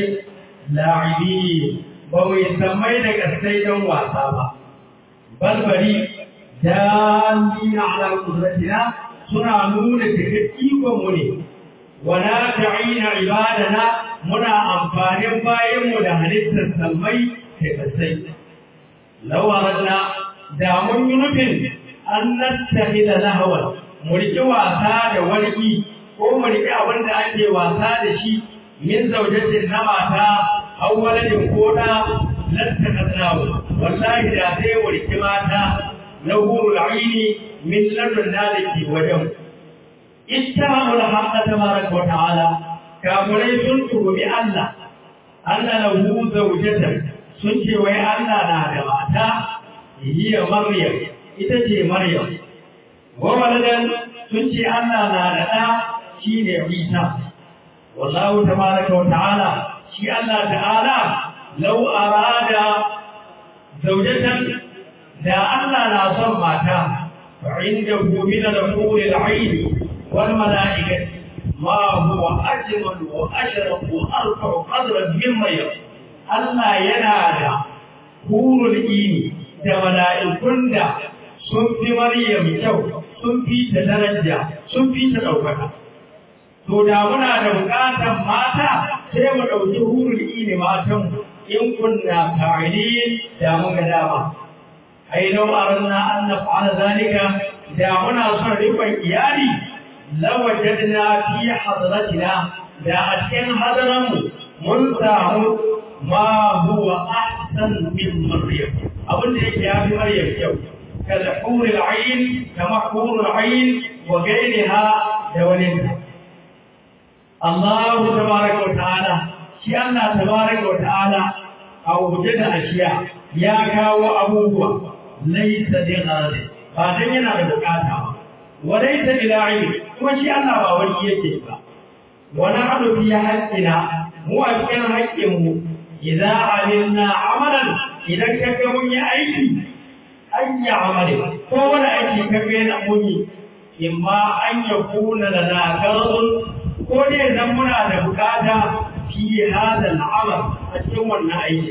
Speaker 2: la'ibi ba mu yi sammai da ƙasai don wasa ba. Balbari dalina ala qudratina suna nuna ikon mu ne wala ta'ina ibadana muna amfanin bayan mu da halittar sammai da kasai lawaranna da mun yi nufin an nattakhidha lahwan mu riƙi wasa da warki ko mu riƙi abin da ake wasa da shi min zaujatin na mata aw waladin ko da lattakasnahu wallahi da sai mu riƙi mata na hurul aini min ladun daliki wajen ittahamu al-haqqa tabaraka wa ta'ala kafirai sun tuhumi Allah Allah lahu zawjatan sun ce wai Allah na da mata hiya Maryam ita ce Maryam wa waladan sun ce Allah na da ɗa shi ne Isa wallahu tabaraka wa ta'ala shi Allah ta'ala law arada zawjatan da Allah na son mata fa indahu min al-hur al-ayn wal malaikati ma huwa ajmal wa ashraf wa arfa qadran mimma yab Allah yana da hurul ini da mala'ikun da sun fi Maryam kyau sun fi ta daraja sun fi ta ɗaukaka. To da muna da buƙatar mata sai mu ɗauki hurul ini matan in kunna fa'ili da mun ga dama. Ai lau aranna an naf'ala zalika da muna son rikon iyali lawajadna fi hadratina da a cikin hadaranmu mun samu ma huwa ahsan min maryam abin da yake yafi maryam kyau كالحور العين كما حور العين وغيرها دولتها الله تبارك وتعالى شيء الله تبارك وتعالى أو وجد أشياء يا كاو أبوه ليس لغرض بعدين ينال بكاتها وليس بلاعب وشيء الله باولي يجب ونحن في حقنا مو أكن حقه إذا عملنا عملا إذا كتبوا أيدي an yi amali ko wani aiki ka ga yana muni imma an ya kuna da nagarun ko ne zan muna da bukata fi hada al'amal a cikin wannan aiki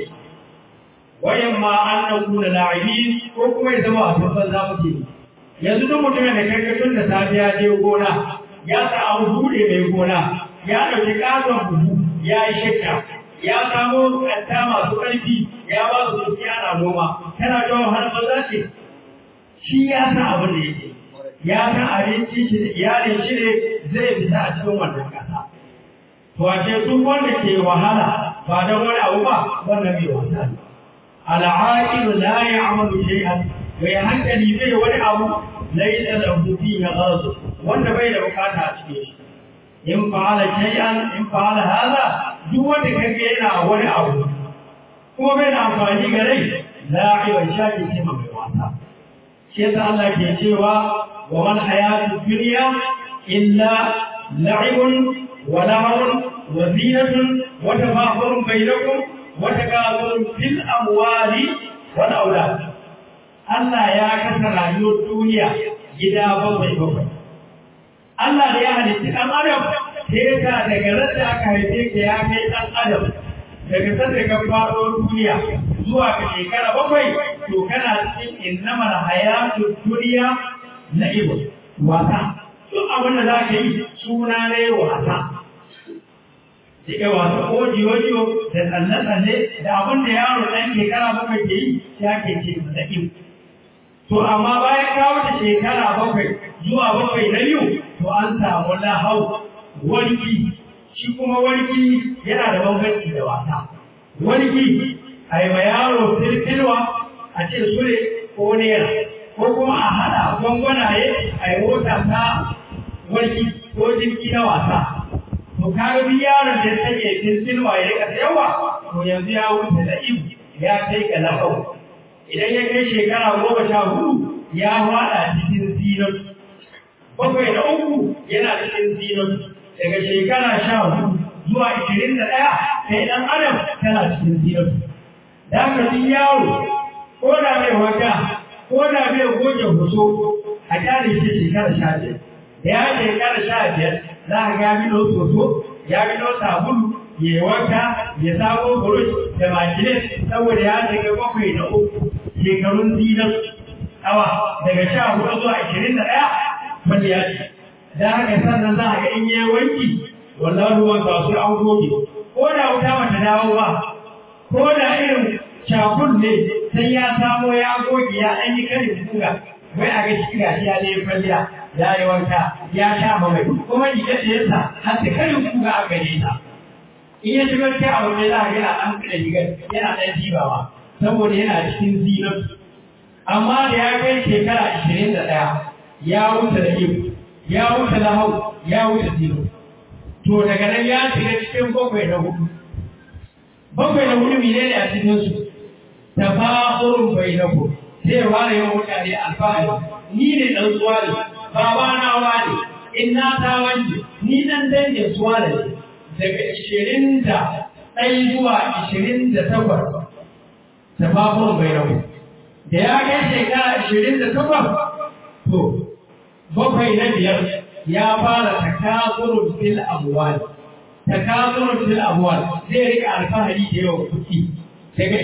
Speaker 2: wayan ma an na kuna la'ibi ko kuma ya zama wasu ban za mu ce yanzu duk mutumin da kai tun da safiya je gona ya sa an bude mai gona ya dauki katon buhu ya yi shakka ya samo kanta masu ƙarfi ya ba su su ana noma tana jawo har maza ce shi ya san abin da yake ya san abinci shi da iyalin shi ne zai fita a cikin wannan ƙasa to a ce duk wanda ke wahala ba don wani abu ba wannan bai wasa ne al'aqilu la ya'malu shay'an bai hankali bai wani abu laysa lahu fihi ghadab wanda bai da bukata a cikin shi in fa'ala shay'an in fa'ala hada duk wanda kage yana wani abu kuma bai da amfani ga rai la'iban shaki ce mai wasa shi yasa Allah ke cewa wa man hayatu dunya illa la'ibun wa lahawun wa zinatun wa tafakhurun bainakum wa takathurun fil amwali wal aulad Allah ya kasa rayuwar duniya gida bakwai bakwai Allah da ya halitta ɗan adam sai ka daga ran da aka haife ka ya kai ɗan adam daga sanda ka faɗo duniya zuwa ga shekara bakwai to kana cikin innamal hayatu duniya na ibo wasa duk abin da za ka yi suna ne wasa Dike wasa ko jiyo da tsalle-tsalle da abin da yaro ɗan shekara bakwai ke yi ya ke ce da ibo. To amma bayan ka wuce shekara bakwai zuwa bakwai na biyu to an samu lahau warki shi kuma warki yana da bambanci da wasa. Warki a yi ma yaro firfirwa a ce sule ko nera ko kuma a haɗa gwangwanaye a yi mota ta warki ko jirgi na wasa. To kaga bi yaron da ya take firfirwa ya rika yawa to yanzu ya wuce da ibu ya kai ga lahau. Idan ya kai shekara goma sha hudu ya faɗa cikin zinon. Bakwai da uku yana cikin zinon. Daga shekara sha hudu zuwa ishirin da ɗaya kai ɗan adam tana cikin zinon. Da haka duk yaro ko da mai wata ko da mai goge hoso a kyale shi shekara sha biyar. Da ya shekara sha biyar za ka ga bilo soso ya bilo sabulu ya yi wanka ya samo burush da makilin saboda ya shiga bakwai da uku shekarun zinan hawa daga sha hudu zuwa ashirin da ɗaya kwalliya ce da haka sannan za a ga in yi wanki wannan ruwan ba su an goge ko da wuta bata dawo ba ko da irin cakun ne sai ya samo ya goge ya ɗan yi karin kuga wai a ga shi gashi ya ne kwalliya ya yi wanka ya sha mamai kuma ni yadda ya sa har da karin kuga a gare ta in ya shigar kai abu mai za a yana ɗan kada shigar yana ɗan jibawa saboda yana cikin zinar amma da ya kai shekara ashirin da ɗaya ya wuce da iyo ya wuce da hau ya wuce zino to daga nan ya shiga cikin bakwai da hudu bakwai da hudu mene ne a cikinsu ta fa'urun bai na ku sai fara yin mutane alfahari ni ne ɗan tsuwa ne baba na wani in na ta wance ni ɗan dangin tsuwa ne daga ishirin da ɗai zuwa ishirin da takwas ta fa'urun bai na ku da ya kai shekara ishirin da takwas to bakwai na biyar ya fara takasurun fil amwal takasurun fil amwal zai rika alfahari da yawan kuɗi daga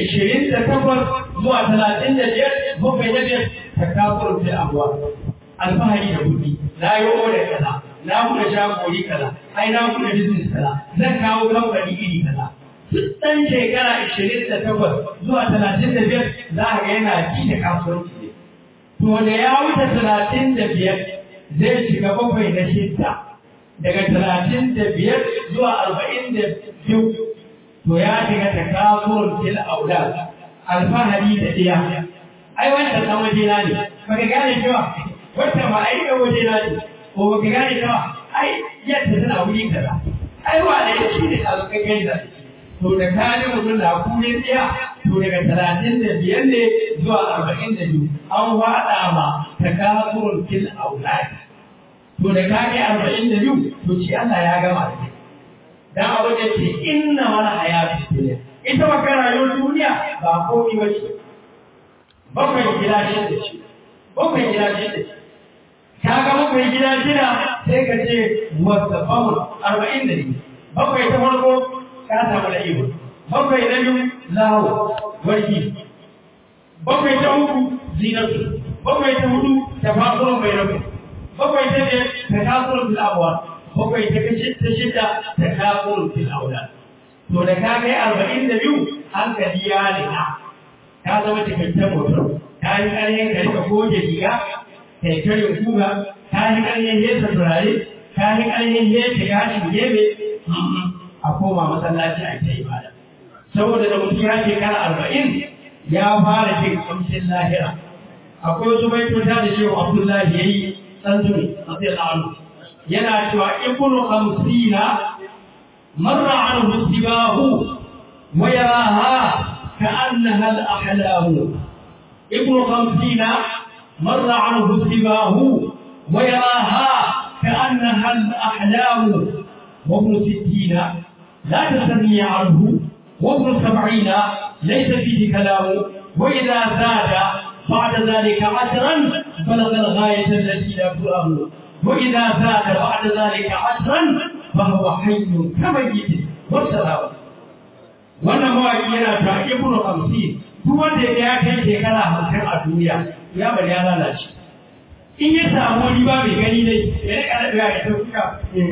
Speaker 2: 28 zuwa 35 bakwai na biyar takasurun fil amwal alfahari da kuɗi na yi oda kaza na buɗe shagori kaza ai na buɗe business kaza zan kawo kamfani iri kaza duk ɗan shekara 28 zuwa 35 za a ga yana ci da kasuwanci to da ya wuce talatin da biyar zai shiga bakwai na shidda daga talatin da biyar zuwa arba'in da biyu to ya shiga ta kafurun fil aulad alfahari da iya ai wanda dan waje na ne baka gane cewa wanda ma ai dan waje na ne ko baka gane cewa ai yadda tana wuri kaza ai wa da shi ne a kai kai da to da kaji mutum na kune tsiya to daga talatin da biyar ne zuwa arba'in da biyu an faɗa ma ta kafurun fil aulad to da kaji arba'in da biyu to shi Allah ya gama da kai dan abu da ce inna wala hayatu dunya ita ba rayuwar duniya ba komai ba ce bakwai gida shida ce bakwai gida shida ce ka ga bakwai gida shida sai ka ce wasa famul arba'in da biyu bakwai ta farko ka samu da ibo bakwai na biyu lawo warki bakwai ta uku zinatu bakwai ta hudu ta fafuran bai rabu bakwai ta biyar ta kasuwar fil abuwa bakwai ta ta shida ta kasuwar fil aula to da ka kai arba'in da biyu hankali ya rika ka zama cikakken mutum ka yi ƙaryen ka rika goge riga ka yi karin kuga ka yi ƙaryen hesa turare ka yi ƙaryen hesa gashin gebe a koma masallaci a ta ibada saboda da mutum ya shekara arba'in ya fara jin kamshin lahira akwai wasu baitota da shehu abdullahi ya yi ɗan zuri a sai la'alu yana cewa ibnu hamsina marra an musibahu wa yaraha كأنها الأحلام ابن خمسين مر عنه سباه ويراها كأنها الأحلام وابن ستين لا تسمي عنه وابن سبعين ليس فيه كلام وإذا زاد بعد ذلك عشرا بلغ الغاية التي لا ترام وإذا زاد بعد ذلك عشرا فهو حي كميت والسلام wannan mawaki yana ta ibnu hamsin duk wanda ya kai shekara hamsin a duniya ya bari ya lalace in ya samu riba mai gani dai ya rika da ya ta fuka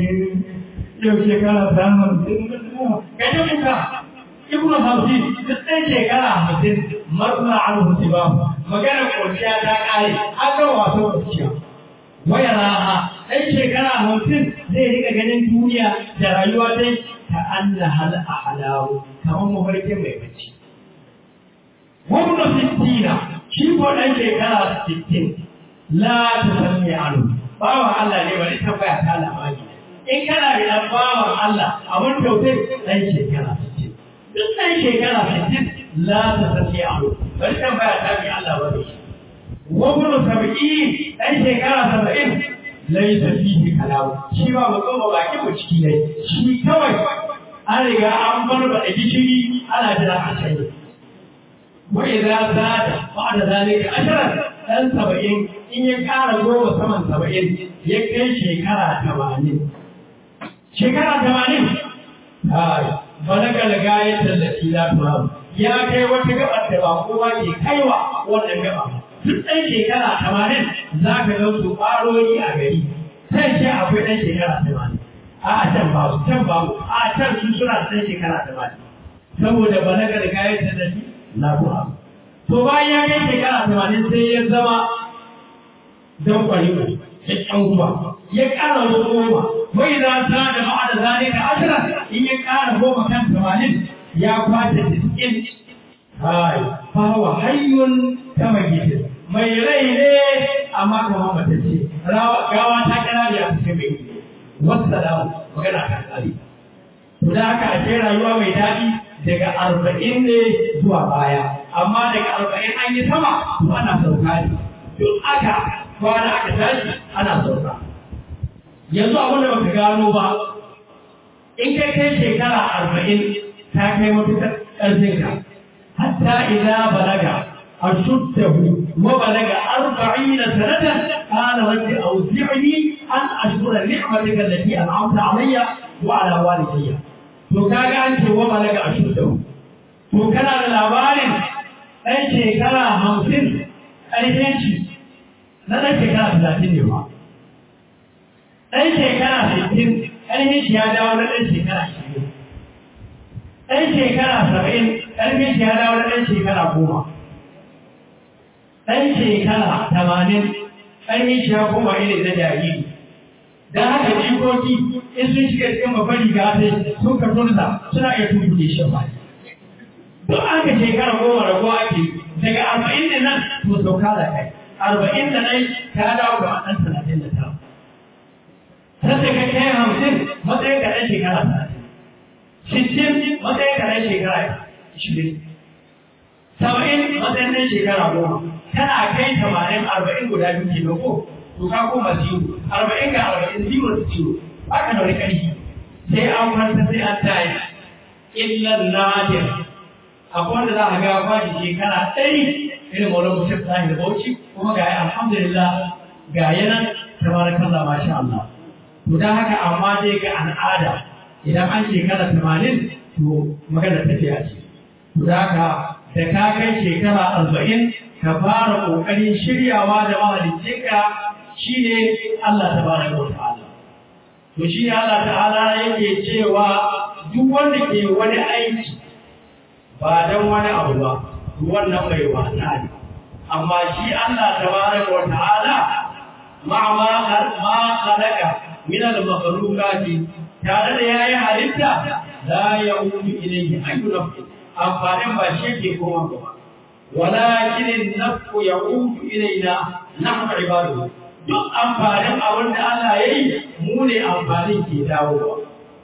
Speaker 2: yau shekara ta hamsin ga ta fuka ibnu hamsin duk ɗan shekara hamsin marna an hutu ba magana kwanciya ta ƙare an ga wasan kwanciya waya raha ɗan shekara hamsin zai rika ganin duniya da rayuwa dai ta Allah hal ahlahu kamar mafarkin mai bacci wannan sittina shi ko ɗan shekara sittin la ta sami anu bawan Allah ne bari tambaya ta labari in kana da ɗan bawan Allah abin tausayi ɗan shekara sittin duk ɗan shekara sittin la ta sami anu bari tambaya ta bi Allah bari wabnu sab'in ɗan shekara saba'in laisa fihi kalamu shi ba mutum ba baki mu ciki ne shi kawai an riga an bar ba da gishiri ana jira a can wa idza zada ba'da zalika ashara dan saba'in in ya kara goma saman saba'in ya kai shekara tamanin shekara tamanin ai balaga da gayar da la turam ya kai wata gabar da ba kowa ke kaiwa wannan gaba duk ɗan shekara tamanin za ka ga su ƙwarori a gari sai ce akwai ɗan shekara tamanin a can babu can babu a can su suna ɗan shekara tamanin saboda balagar kayan tallafi na ruwa to bayan ya kai shekara tamanin sai ya zama don kwariwa ya ƙyanwa ya ƙara wasu goma wai za ta da ma'ana zalika ashira in ya ƙara goma kan tamanin ya kwata tiskin hai fawa hayyun kama gidan mai rai ne amma kama matacce gawa ta kira da ya fi mai wasu salamu magana ta kare to da haka ashe rayuwa mai daɗi daga arba'in ne zuwa baya amma daga arba'in an yi sama to ana sauka ne duk aka kwana aka tashi ana sauka yanzu abin da baka gano ba in kai kai shekara arba'in ta kai matuƙar ƙarfinka hatta idza balaga ashuddahu wa balaga arba'ina sanatan qala rabbi awzi'ni an ashkura ni'mataka allati an'amta alayya wa ala walidayya to kaga an ce wa balaga ashuddahu to kana da labarin ɗan shekara hamsin ƙarfin shi na ɗan shekara talatin ne ba ɗan shekara sittin ƙarfin shi ya dawo na ɗan shekara ashirin ɗan shekara saba'in ƙarfin shi ya dawo na ɗan shekara goma ɗan shekara tamanin ƙarfin shi ya koma irin na jariri da haka jikoki in sun shiga cikin babban riga sai sun ka turza suna iya tuntuɗe shi ba duk aka shekara goma rago ake daga arba'in da nan to sauka da kai arba'in da nan ta dawo ga ɗan talatin da tara sai ka kai hamsin matsayin ka ɗan shekara talatin sittin matsayin ka ɗan shekara ishirin saba'in matsayin ɗan shekara goma kana kai tamanin arba'in guda biyu ke ko to ka koma zero arba'in ga arba'in zero da zero haka da wani ƙarfi sai an farta sai an tayi illan nadir akwai wanda za a ga kwaji shekara ɗari irin wani mutum ta da bauchi kuma ga alhamdulillah ga yanan tabarakallah masha Allah to dan haka amma dai ga al'ada idan an shekara tamanin to magana tafiya ce to da haka da ka kai shekara arba'in ka fara ƙoƙarin shiryawa da mahaliccinka shine Allah tabaraka wa ta'ala to shi Allah ta'ala yake cewa duk wanda ke wani aiki ba don wani abu ba wannan mai wasa ne amma shi Allah tabaraka wa ta'ala ma ma ma khalaqa min al-makhluqati tare da yayi halitta la yaudu ilayhi ayyuna amfanin ba shi ke koma ba walakin an-nafsu yaudu ilayna nahnu ibadu duk amfanin abin da Allah yayi mu ne amfanin ke dawowa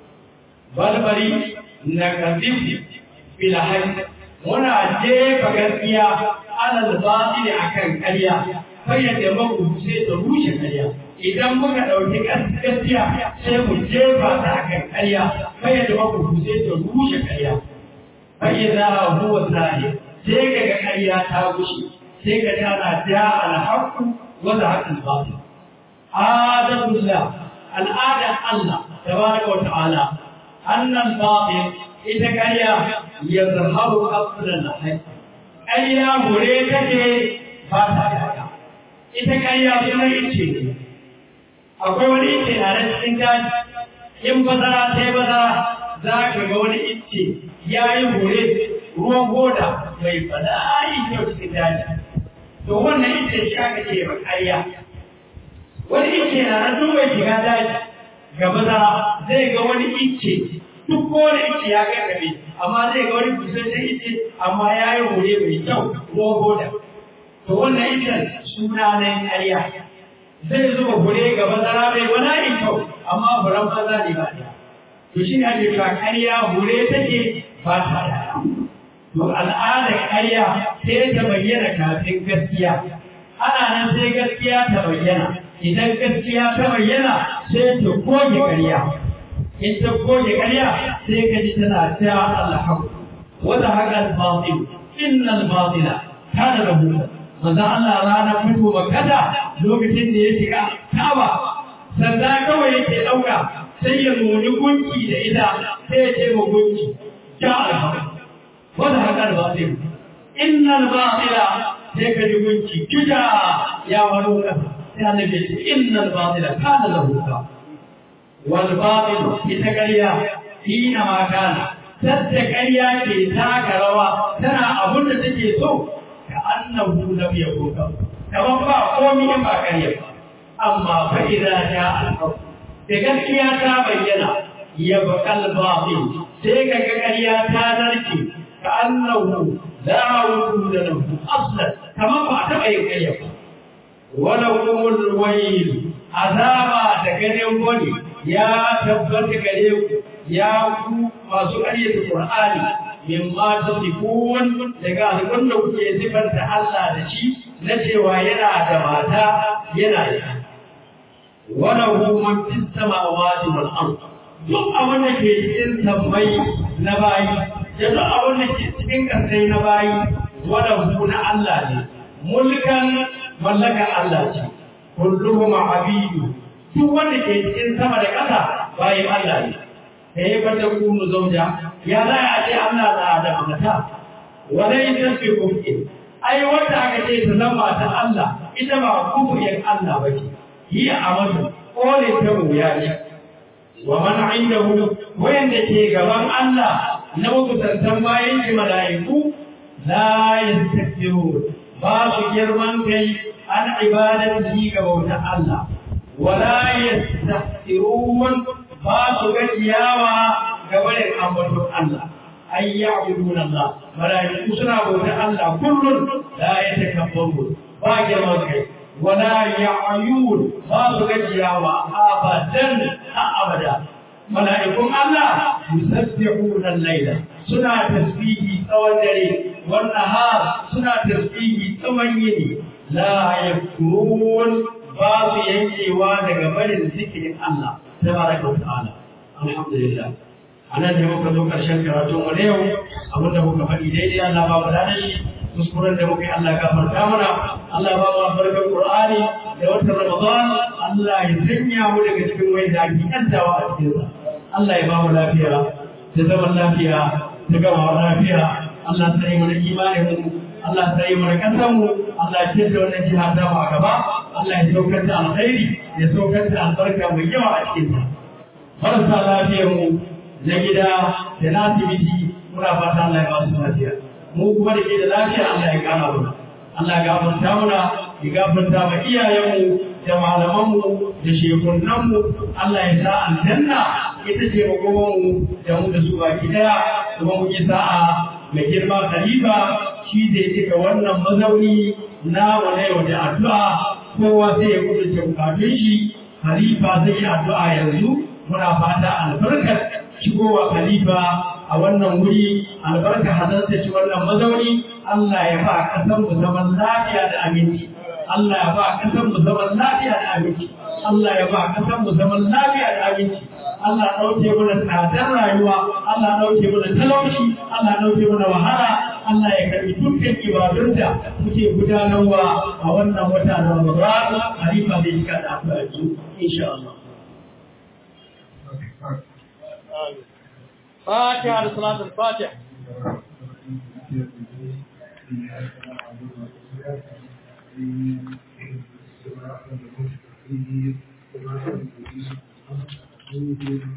Speaker 2: balbari na kadib bil hayy muna jefa gaskiya alal batili akan ƙarya fayyada maku sai ta rushe ƙarya idan muka ɗauki gaskiya sai mu jefa ta akan ƙarya fayyada maku sai ta rushe ƙarya fayyada huwa zahir sai kaga ƙarya ta rushe sai ka tana da alhaqu wa zahaqul batil adatullah al'ada Allah tabaraka wa ta'ala annal batil ita ƙarya ya zaharu asirin lahai ƙarya gure take ba ta yaya ita ƙarya sunan ice ne akwai wani ice na nan cikin daji in bazara ta yi bazara za ka ga wani ice ya yi gure ruwan goda mai bala'i kyau cikin daji to wannan ice shi aka ce ba ƙarya wani ice na nan tun bai shiga daji ga bazara zai ga wani ice duk kowane ice ya kai kabe amma zai ga wani busasshen ice amma ya yi hure mai kyau ko goda to wannan icen suna na ƙarya zai zuba hure ga bazara mai wani kyau amma furan maza ne ba ɗaya to shi ne ake cewa ƙarya hure take ba ta ɗaya to al'adar ƙarya sai ta bayyana kafin gaskiya ana nan sai gaskiya ta bayyana idan gaskiya ta bayyana sai ta goge ƙarya in ta goge ƙarya sai ka ji tana ta alhaku wata haka al-batil inna al-batila kana lahu manzo Allah rana fito makata lokacin da ya shiga Kaaba sanda kawai yake dauka sai ya nuni gunki da ita sai ya ce ma gunki ja alhaku wata haka al-batil inna al-batila sai ka ji gunci gida ya waro kasa sai annabi ce innal batila kana lahu ka wal batil ita ƙarya hina ma kana sadda ƙarya ke taka rawa tana abun da take so ka annahu lam yakun ka kamar ba komai in ba ƙarya ba amma fa idza jaa al da gaskiya ta bayyana ya bakal batil sai ka ga ƙarya ta narke ka annahu la wujuda lahu aslan kamar ba ta yin ƙarya ba wala kumul wayl azaba da ganin wani ya tabbata gare ku ya ku masu ƙaryata Qur'ani mimma tasifun daga abin da kuke sifanta Allah da shi na cewa yana da mata yana da wala hu man fis samawati wal ard duk abin da ke cikin sammai na bayi da duk abin da ke cikin kasai na bayi wala hu na Allah ne mulkan mallakar Allah ce kulluhum abidu duk wanda ke cikin sama da ƙasa bayan Allah ne sai ba ta kunu zauja ya za a ce Allah na da mata wala ita ce kuke ai wanda aka ce ta zama ta Allah ita ba kufiyar Allah ba ce yi amadu kole ta wuya ne wa man indahu wayanda ke gaban Allah na mutuntan bayan shi mala'iku la yastakbirun ba su girman kai an ibadatihi ga bautar Allah wala yastahsirun ba su gajiyawa ga barin ambaton Allah ay ya'buduna Allah malaiku suna bautar Allah kullun la yatakabbaru ba girman kai wala ya'yun ba su gajiyawa abadan a abada malaikun Allah yusabbihuna al-laila suna tasbihi tsawon dare wan nahar suna tasbihi tsawon yini la yakurun ba su yankewa daga barin zikirin Allah tabaraka wa ta'ala alhamdulillah anan ne muka zo karshen karatun mu yau abinda muka faɗi daidai Allah ba mu dana shi kuskuren da muka yi Allah gafarta mana Allah ba mu albarkar Qur'ani da watan Ramadan Allah ya sanya mu daga cikin wai da ake kantawa a cikin sa Allah ya ba mu lafiya da zaman lafiya da gama lafiya Allah sai mu da imanin mu Allah sai mu da kasan mu Allah ya ce wannan jiha ta mu a gaba Allah ya saukar da alkhairi ya saukar da albarka mai yawa a cikin ta marasa lafiyar mu na gida da na asibiti muna fata Allah ya ba su lafiya mu kuma da ke da lafiya Allah ya kara mana Allah ya gafarta mana ya gafarta ma iyayenmu da malamanmu da shekunanmu Allah ya sa aljanna ita ce magomanmu da mu da su baki daya kuma mu yi sa'a mai girma khalifa shi zai cika wannan mazauni na na yau da addu'a kowa sai ya kudurce bukatun shi khalifa zai yi addu'a yanzu muna fata albarkar shigowa khalifa a wannan wuri albarka hadarta ci wannan mazauni Allah ya ba kasan mu zaman lafiya da aminci Allah ya ba kasan mu zaman lafiya da aminci Allah ya ba kasan mu zaman lafiya da aminci Allah ɗauke mana tsadar rayuwa Allah ɗauke mana talauci Allah ɗauke mana wahala Allah ya karbi dukkan ibadun da muke gudanarwa a wannan wata na Ramadan halifa zai shiga da addu'a insha Allah
Speaker 3: فاتحة لصلاة الفاتح
Speaker 1: Thank you.